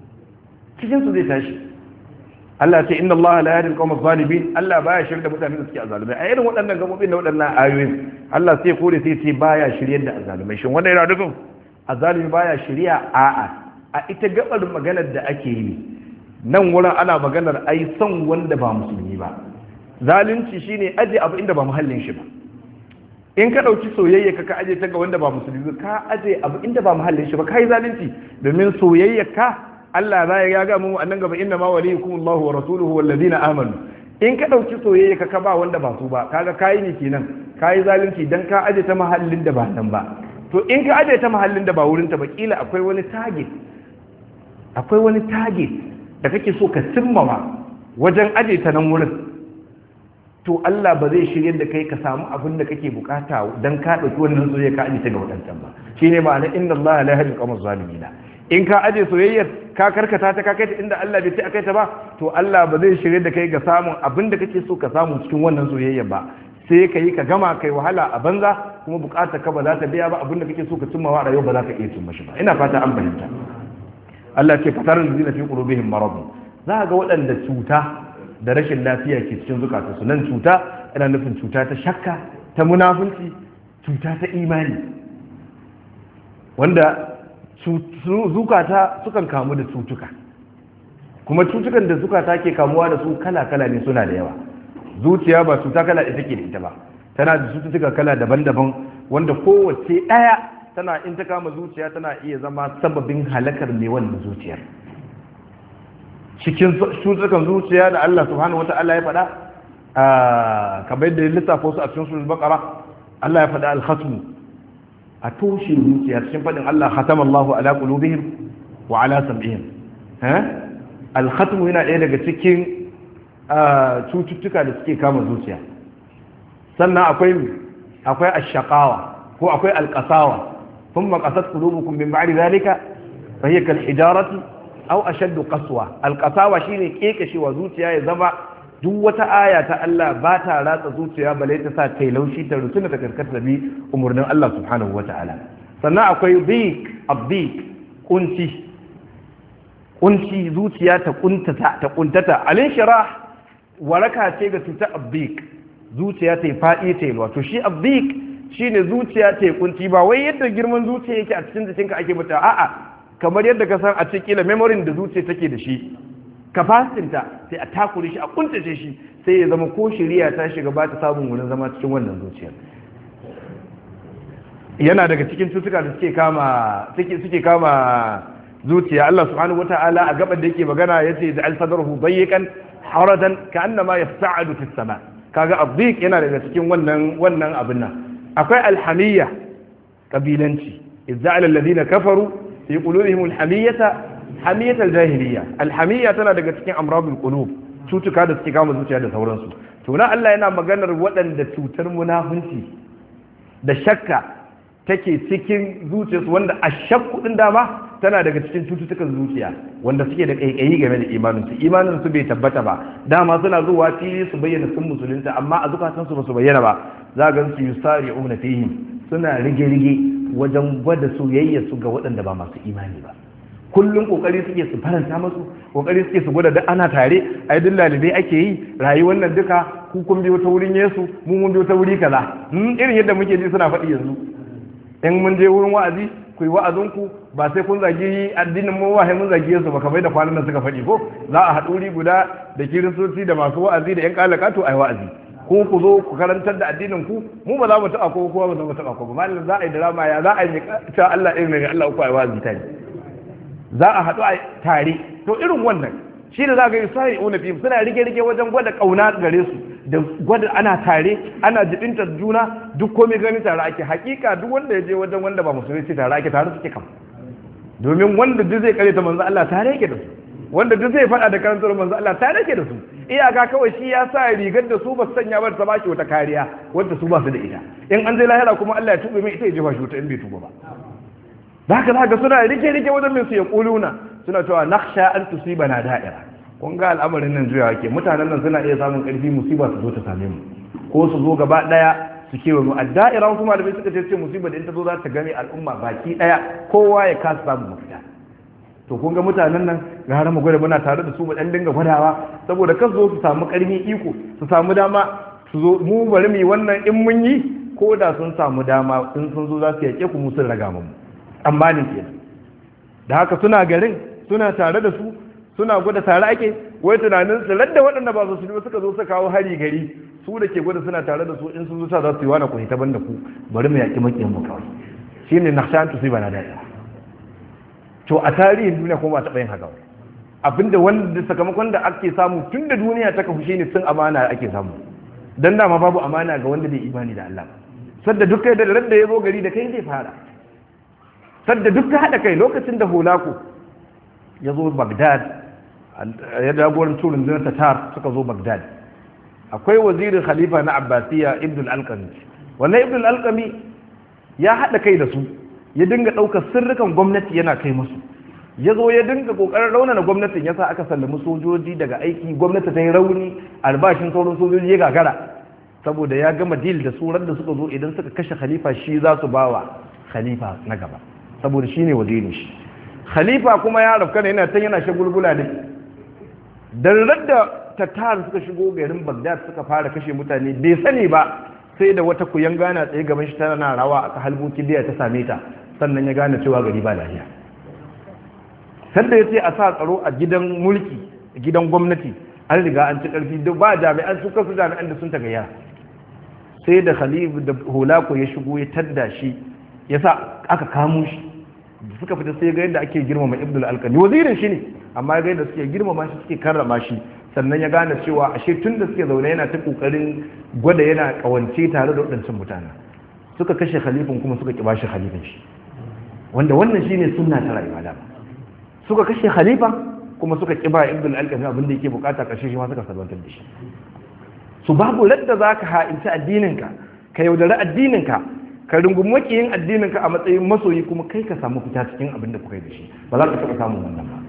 Speaker 1: cikin su zai tashi Allah ce inna Allah la yahdi al-qawm adh-dhalimin Allah baya shirye da mutanen da suke azalumai a irin waɗannan gabobin da waɗannan ayoyin Allah sai kore sai ce baya shirye da azalumai shin wannan yana nufin azalumi baya shirya a'a a ita gabar maganar da ake yi nan wurin ana maganar ai son wanda ba musulmi ba zalunci shine aje abu inda ba muhallin shi ba in ka ɗauki soyayya ka ka aje ta ga wanda ba musulmi ka aje abu inda ba muhallin shi ba kai zalunci domin soyayya ka Allah za ya ga mu annan gaba inna ma waliyukum Allah wa rasuluhu wal ladina amanu in ka dauki soyayya ka ka ba wanda ba su ba kaga kai ne kenan kai zalunci dan ka aje ta mahallin da ba nan ba to in ka aje ta mahallin da ba wurin ta ba kila akwai wani target akwai wani target da kake so ka cimmawa wajen aje ta nan wurin to Allah ba zai shirye da kai ka samu abin da kake bukata dan ka dauki wannan soyayya ka aje ta ga wadancan ba shine ma'ana inna Allah la yahdi al-qawma zalimina in ka aje soyayyar ka karkata ta ka kai ta inda Allah bai ce akai ta ba to Allah ba zai shirye da kai ga samun abin da kake so ka samu cikin wannan soyayyar ba sai ka yi ka gama kai wahala a banza kuma bukatar ka ba za ta biya ba abin da kake so ka cimma wa rayuwa ba za ka iya cimma shi ba ina fata an fahimta Allah ce fatar da zina fi qulubihim marad za ga waɗanda cuta da rashin lafiya ke cikin zukatansu nan cuta ina nufin cuta ta shakka ta munafunci cuta ta imani wanda zukata sukan kamu da cutuka kuma cutukan da zukata ke kamuwa da su kala-kala ne suna da yawa zuciya ba cuta kala da take da ita ba tana da cututtuka kala daban-daban wanda kowace ɗaya tana in ta kama zuciya tana iya zama sababin halakar mai wannan zuciyar cikin cututtukan zuciya da Allah subhanahu wata'ala ya faɗa kamar yadda ya lissafa su a cikin sunan bakara Allah ya faɗa al-khatmu a toshe zuciya cikin faɗin Allah khatama Allahu ala qulubihim wa ala sam'ihim eh al-khatmu yana ɗaya daga cikin cututtuka da suke kama zuciya sannan akwai akwai ash-shaqawa ko akwai al-qasawa thumma qasat qulubukum min ba'di dhalika fa hiya kal hijarati aw ashaddu qaswa al-qasawa shine kekashewa zuciya ya zama duk wata aya ta Allah ba ta ratsa zuciya bale ta sa kai laushi ta rusuna ta karkata bi umurnin Allah subhanahu wata'ala sannan akwai dik abdik kunci kunci zuciya ta kuntata ta kuntata alin shirah waraka ce ga cutar abdik zuciya ta faɗi ta yalwa to shi abdik shine zuciya ta kunci ba wai yadda girman zuciya yake a cikin jikinka ake mata a'a kamar yadda ka san a cikin memory da zuciya take da shi kafasinta sai a takure shi a kuntace shi sai ya zama ko shiriya ta shiga ba ta samun wurin zama cikin wannan zuciyar yana daga cikin cutuka da suke kama suke suke kama zuciya Allah subhanahu wata'ala a gaban da yake magana yace da al-sadrahu dayyqan haradan ka'annama yas'adu fis sama kaga abdiq yana daga cikin wannan wannan abin nan akwai alhamiyya kabilanci izza'al alladhina kafaru fi qulubihim alhamiyata hamiyatar jahiliya alhamiyya tana daga cikin amradul qulub cutuka da suke kama zuciya da sauransu to na Allah yana maganar waɗanda cutar munafunci da shakka take cikin zuciyarsu wanda a shakku din dama tana daga cikin cututtukan zuciya wanda suke da kaikayi game da imaninsu imanin su bai tabbata ba dama suna zuwa fili su bayyana sun musulunta amma a zukatansu ba su bayyana ba za ga su yusari'una fihim suna rige-rige wajen gwada soyayya su ga waɗanda ba masu imani ba kullum kokari suke su faranta masu kokari suke su gwada da ana tare ai duk lalibai ake yi rayuwar nan duka ku kun biyo ta wurin Yesu mu mun biyo ta wuri kaza irin yadda muke ji suna faɗi yanzu in mun je wurin wa'azi ku yi wa'azin ku ba sai kun zagi addinin mu wahai mun zagi Yesu ba kamar da kwanan nan suka faɗi ko za a haɗu wuri guda da kiristoci da masu wa'azi da yan kalakatu ai wa'azi ko ku zo ku karantar da addinin ku mu ba za mu taɓa ko kowa ba za mu taɓa ko ba malam za a yi drama ya za a yi ta Allah irin ne Allah uku ai wa'azi ta za a haɗu a tare to irin wannan shi da za ga yi sai una fim suna rige-rige wajen gwada ƙauna gare su da gwada ana tare ana jibinta juna duk komai gani tare ake hakika duk wanda ya je wajen wanda ba musulmi ce tare ake tare suke kam domin wanda duk zai kare ta manzo Allah tare yake da su wanda duk zai faɗa da karantar manzo Allah tare yake da su iyaka kawai shi ya sa rigar da su ba su sanya ba ta bashi wata kariya wanda su ba su da ita in an je lahira kuma Allah ya tube mai ita ya jefa shi wata in bai tuba ba da haka zaka suna rike-rike wajen mai su ya kuluna suna cewa naksha an tusiba na da'ira kun ga al'amarin nan juyawa ke mutanen nan suna iya samun karfi musiba su zo ta same mu ko su zo gaba daya su kewa mu adda'ira wasu malamai suka ce ce musiba da in ta zo za ta game al'umma baki daya kowa ya kasa samun mafita to kun ga mutanen nan ga har mu gwada muna tare da su mu dan dinga gwadawa saboda kan zo su samu karfi iko su samu dama su zo mu bari mu yi wannan in mun yi ko da sun samu dama in sun zo za su yake ku musun raga mu tsammanin ke da haka suna garin suna tare da su suna gwada tare ake wai tunanin su ladda waɗanda ba su ba suka zo su kawo hari gari su da ke gwada suna tare da su in sun zo sa za su yi wani ku hita banda ku bari mu yaƙi maƙiyan mu kawai shi ne nakshan tu ba na daɗi to a tarihin duniya kuma ba taɓa yin haka abinda wanda sakamakon da ake samu tun da duniya ta kafu shine sun amana ake samu dan dama babu amana ga wanda bai imani da Allah sadda duk kai da radda ya zo gari da kai zai fara sadda duk ka haɗa kai lokacin da hulaku ya zo bagdad ya jagoran turin zinar tatar suka zo bagdad akwai wazirin khalifa na abbasiya ibn al-alqami wannan ibn al-alqami ya haɗa kai da su ya dinga ɗaukar sirrukan gwamnati yana kai musu ya zo ya dinga ƙoƙarin raunana gwamnatin ya sa aka sallami sojoji daga aiki gwamnati ta yi rauni albashin sauran sojoji ya gagara saboda ya gama dil da surar da suka zo idan suka kashe khalifa shi za su bawa khalifa na gaba saboda shi ne wazirin shi khalifa kuma ya rafka ne yana can yana shagulgula ne dan da tattar suka shigo garin bagdad suka fara kashe mutane bai sani ba sai da wata kuyan gana tsaye gaban shi tana rawa aka halbo kibiya ta same ta sannan ya gane cewa gari ba lafiya sanda ya ce a sa tsaro a gidan mulki gidan gwamnati an riga an ci karfi duk ba jami'an su kasu jami'an da sun ta gaya sai da khalif da holako ya shigo ya tadda shi ya sa aka kamo shi da suka fita sai ga yadda ake girmama ibn al-alqami wazirin shi ne amma ga yadda suke girmama shi suke karrama shi sannan ya gane cewa ashe tun da suke zaune yana ta kokarin gwada yana kawance tare da waɗancan mutane suka kashe khalifin kuma suka kiba shi khalifin shi wanda wannan shine sunna ta rayuwa da suka kashe khalifa kuma suka kiba ibn al-alqami abin da yake bukata kashe shi ma suka salwantar da shi su babu ladda zaka ha'inci addininka ka yaudari addininka ka rungumi makiyin addininka a matsayin masoyi kuma kai ka samu fita cikin abin da kuka yi da shi ba za ka taɓa samun wannan ba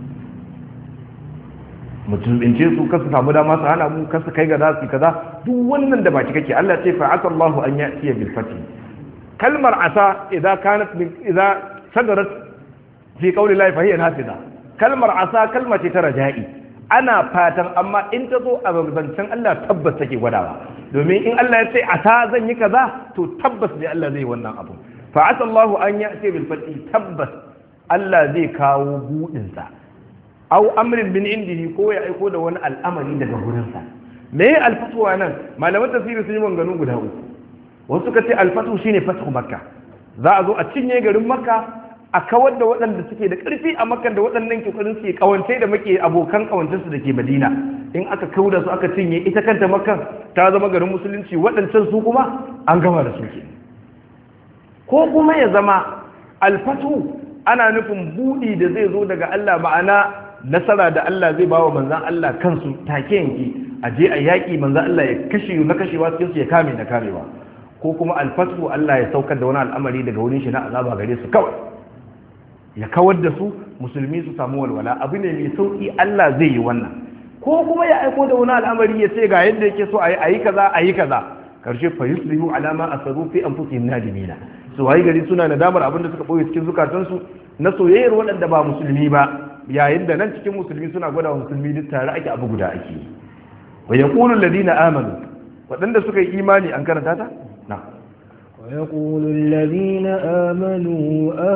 Speaker 1: mutum in ce su kasu samu dama su hana mu kasu kai ga zasu kaza duk wannan da baki kake Allah ce fa asallahu an ya'tiya bil fatih kalmar asa idza kanat min idza sadarat fi qawli llahi fa hiya nafiza kalmar asa kalma ce ta raja'i ana fatan amma in ta zo a zancen Allah tabbas take gwadawa domin in Allah ya ce asa zan yi kaza to tabbas ne Allah zai wannan abu fa asallahu an ya'tiya bil fatih tabbas Allah zai kawo budin sa au amrin bin indihi ko ya aiko da wani al'amari daga gurinsa me ya alfatuwa nan malaman tafsiri sun yi manganu guda uku wasu suka ce alfatu shine fathu makka za a zo a cinye garin makka a kawar da waɗanda suke da ƙarfi a makka da waɗannan kokarin suke kawance da muke abokan kawancin su dake madina in aka kawo da su aka cinye ita kanta makka ta zama garin musulunci waɗancan su kuma an gama da su ke ko kuma ya zama alfatu ana nufin buɗi da zai zo daga Allah ma'ana nasara da Allah zai ba wa manzan Allah kansu take yanki a je a yaƙi manzan Allah ya kashe na kashewa cikin su ya kame na kamewa ko kuma alfatu Allah ya saukar da wani al'amari daga wurin shi na azaba gare su kawai ya kawar da su musulmi su samu walwala abu ne mai sauki Allah zai yi wannan ko kuma ya aiko da wani al'amari ya ce ga yadda yake so a yi kaza a yi kaza karshe fa yuslihu alama asaru fi anfusihim nadimina su wayi gari suna nadamar abin da suka boye cikin zukatansu na soyayyar waɗanda ba musulmi ba yayin da nan cikin musulmi suna gwada wa musulmi duk tare ake abu guda ake wa yaqulu alladhina amanu waɗanda suka yi imani an karanta ta na
Speaker 2: ويقول الذين آمنوا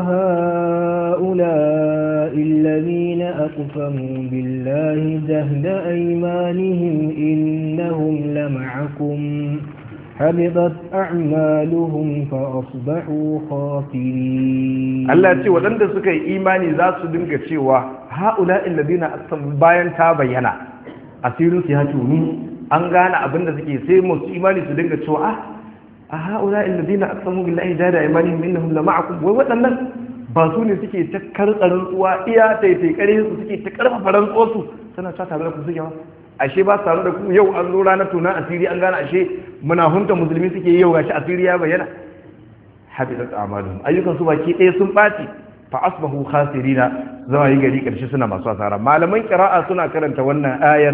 Speaker 2: أهؤلاء الذين أقسموا بالله جهد أيمانهم إنهم لمعكم حبطت أعمالهم فأصبحوا خاسرين
Speaker 1: Allah ce waɗanda suka yi imani za su dinga cewa ha'ula illadina aqsam bayan ta bayyana asirin su ya tuni an gane abin da suke sai musu imani su dinga cewa ah a ha'ula illadina aqsamu billahi jada imanihim innahum la ma'akum wai waɗannan ba su ne suke ta karkarin tsuwa iya taitai kare su suke ta karfafa rantsuwar su suna ta tare da ku suke ba ashe ba su tare da ku yau an zo ranar tunan asiri an gane ashe munahunta musulmi suke yau gashi asiri ya bayyana habitat a'maluhum ayyukan su baki ɗaya sun ɓaci fa asbahu khasirina zama yi gari ƙarshe suna masu asara malaman qira'a suna karanta wannan ayar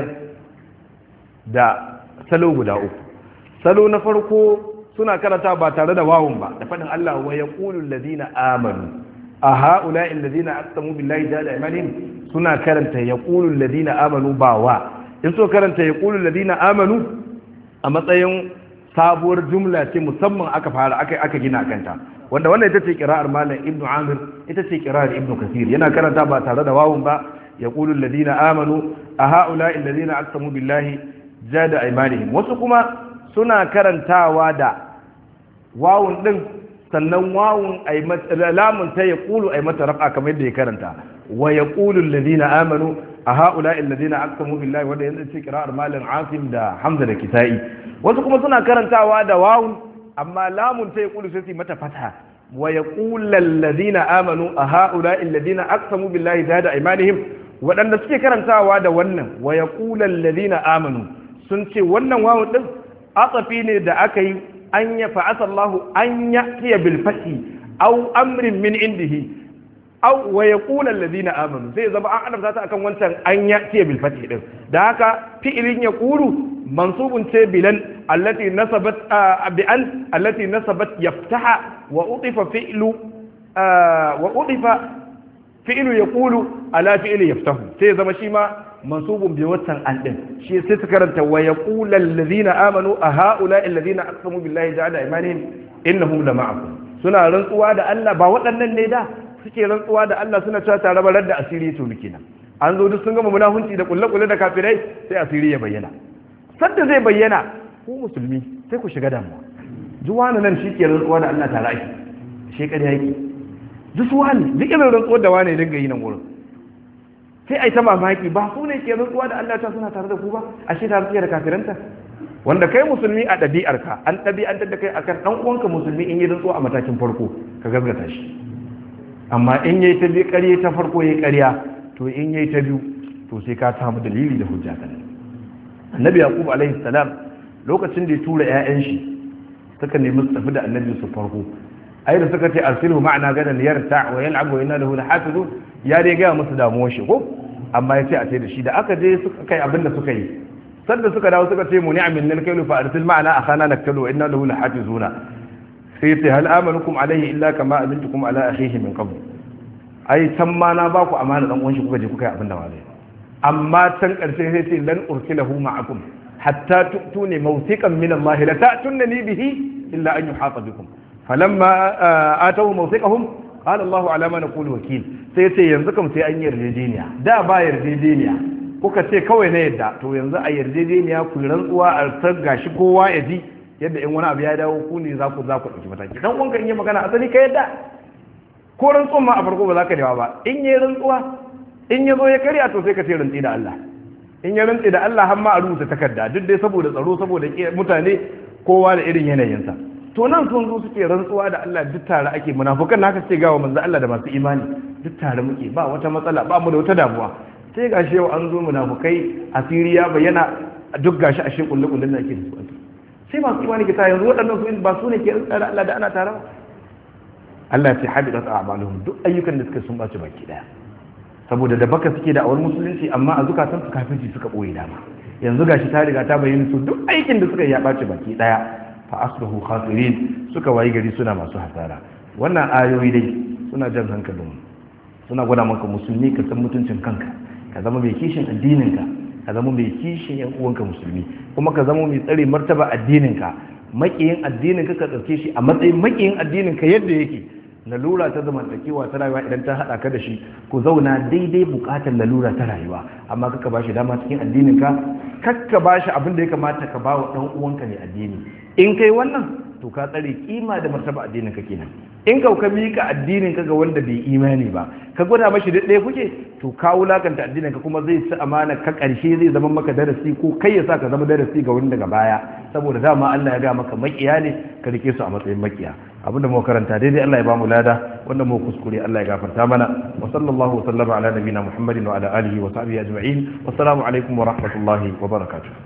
Speaker 1: da salo guda uku salo na farko suna karanta ba tare da wawun ba da faɗin Allah wa yaqulu alladhina amanu a ha'ula'i alladhina aqsamu billahi jahada imanihim suna karanta yaqulu alladhina amanu ba wa in so karanta yaqulu alladhina amanu a matsayin sabuwar jumla ce musamman aka fara aka aka gina kanta wanda wannan ita ce qira'ar malam ibnu amir ita ce qira'ar ibnu kasir yana karanta ba tare da wawun ba yaqulu alladhina amanu a ha'ula alladhina aqsamu billahi jada aymanihim wasu kuma suna karantawa da wawun din sannan wawun ay lamun ta yaqulu ay mata raf'a kamar yadda ya karanta wa yaqulu alladhina amanu a ha'ula alladhina aqsamu billahi wanda yanzu ce qira'ar malam asim da hamza da kitai wasu kuma suna karantawa da wawun amma lamun ta yaqulu sai mata fatha wa yaqulu alladhina amanu a ha'ula alladhina aqsamu billahi zada imanihim wadanda suke karantawa da wannan wa yaqulu alladhina amanu sun ce wannan wawun din atsafi ne da aka yi an ya fa'asa Allah an ya'tiya bil fathi aw amrin min indihi aw wa yaqulu alladhina amanu sai zama an adabta ta akan wancan an ya'tiya bil fathi din da haka fi'ilin yaqulu mansubun ce bilan allati nasabat bi an allati nasabat yaftaha wa utifa fi'lu wa utifa fi'lu yaqulu ala fi'li yaftahu sai zama shi ma mansubun bi watan an din shi sai su karanta wa yaqulu allazina amanu a haula allazina aqsamu billahi ja'ala imanihim innahum la ma'akum suna rantsuwa da Allah ba waɗannan ne da suke rantsuwa da Allah suna cewa tare barar da asiri to kenan an zo duk sun gama munahunci da kulle-kulle da kafirai sai asiri ya bayyana sadda zai bayyana ku musulmi sai ku shiga damuwa juwana nan shi ke rantsuwa da Allah tare ake shi ƙarya yake duk su wani duk irin rantsuwar da wani dinga yi nan wurin sai ai ta mamaki ba su ne ke rantsuwa da Allah ta suna tare da ku ba ashe tare suke da kafiranta wanda kai musulmi a ɗabi'arka an ɗabi'antar da kai akan ɗan uwanka musulmi in yi rantsuwa a matakin farko ka gaskata shi amma in yayi ta biyu ƙarya ta farko yayi ƙarya to in yayi ta biyu to sai ka samu dalili da hujja kan annabi yaqub alaihi salam lokacin da ya tura ƴaƴan shi suka nemi su tafi da annabi su farko ai da suka ce arsilhu ma'ana gadan yarta wa yal'ab wa inna lahu lahafizun ya dai ga musu damuwar shi ko amma ya ce a ce da shi da aka je suka kai abin da suka yi sanda suka dawo suka ce mu ni'amin nal kailu fa arsil ma'ana akhana naktalu wa inna lahu lahafizuna sai ce hal amanukum alaihi illa kama amintukum ala akhihi min qabl ai can ma na ba ku amana dan uwan shi kuka je kuka yi abin da wale amma can karshe sai ce lan ursilahu ma'akum hatta tu'tuni mawthiqan min Allah la ta'tunni bihi illa an yuhata bikum falamma atawu mawthiqahum qala Allah ala ma naqulu wakil sai ce yanzu kam sai an yarjejeniya da ba yarjejeniya kuka ce kawai na yadda to yanzu a yarjejeniya ku rantsuwa a tar gashi kowa ya ji yadda in wani abu ya dawo ku ne za ku za ku ɗauki mataki dan uwanka in yi magana asali ka yadda ko rantsuwan ma a farko ba za ka dawa ba in yi rantsuwa in ya zo ya karya to sai ka ce rantsi da Allah in ya rantsi da Allah har ma a rubuta takarda duk dai saboda tsaro saboda mutane kowa da irin yanayinsa to nan sun zo suke rantsuwa da Allah duk tare ake munafukan naka ce gawa manzo Allah da masu imani duk tare muke ba wata matsala ba mu da wata damuwa sai gashi yau an zo munafukai asiriya bayyana duk gashi a shekul kullun da ake da su sai masu imani ke ta yanzu waɗannan su ba su ne ke rantsa da Allah da ana tare ba Allah ya ce habidat a'maluhum duk ayyukan da suka sun bace baki daya saboda da baka suke da awar musulunci amma a zukatan su kafirci suka boye dama yanzu gashi ta riga ta bayyana su duk aikin da suka yi ya bace baki daya fa asbahu khasirin suka wayi gari suna masu hasara wannan ayoyi dai suna jan hankalin suna gwada maka musulmi ka san mutuncin kanka ka zama mai kishin addininka ka zama mai kishin yan uwanka musulmi kuma ka zama mai tsare martaba addininka makiyin addininka ka ɗauke shi a matsayin makiyin addininka yadda yake lalura ta zamantakewa ta rayuwa idan ta haɗa ka da shi ku zauna daidai buƙatar lalura ta rayuwa amma kaka ba shi dama cikin addininka kakka ba shi abin da ya kamata ka ba wa ɗan uwanka ne addini in kai wannan to ka tsare kima da martaba addinin ka kenan in ka ka mika addinin ka ga wanda bai imani ba ka gwada mashi da ɗaya kuke to ka wulakanta addinin ka kuma zai ci amana ka ƙarshe zai zama maka darasi ko kai ya sa ka zama darasi ga wani daga baya saboda dama Allah ya ga maka makiya ne ka rike su a matsayin makiya abinda mu karanta daidai Allah ya ba mu lada wanda mu kuskure Allah ya gafarta mana wa sallallahu wa sallama ala nabiyina Muhammadin wa ala alihi wa sahbihi ajma'in wassalamu alaikum wa rahmatullahi wa barakatuh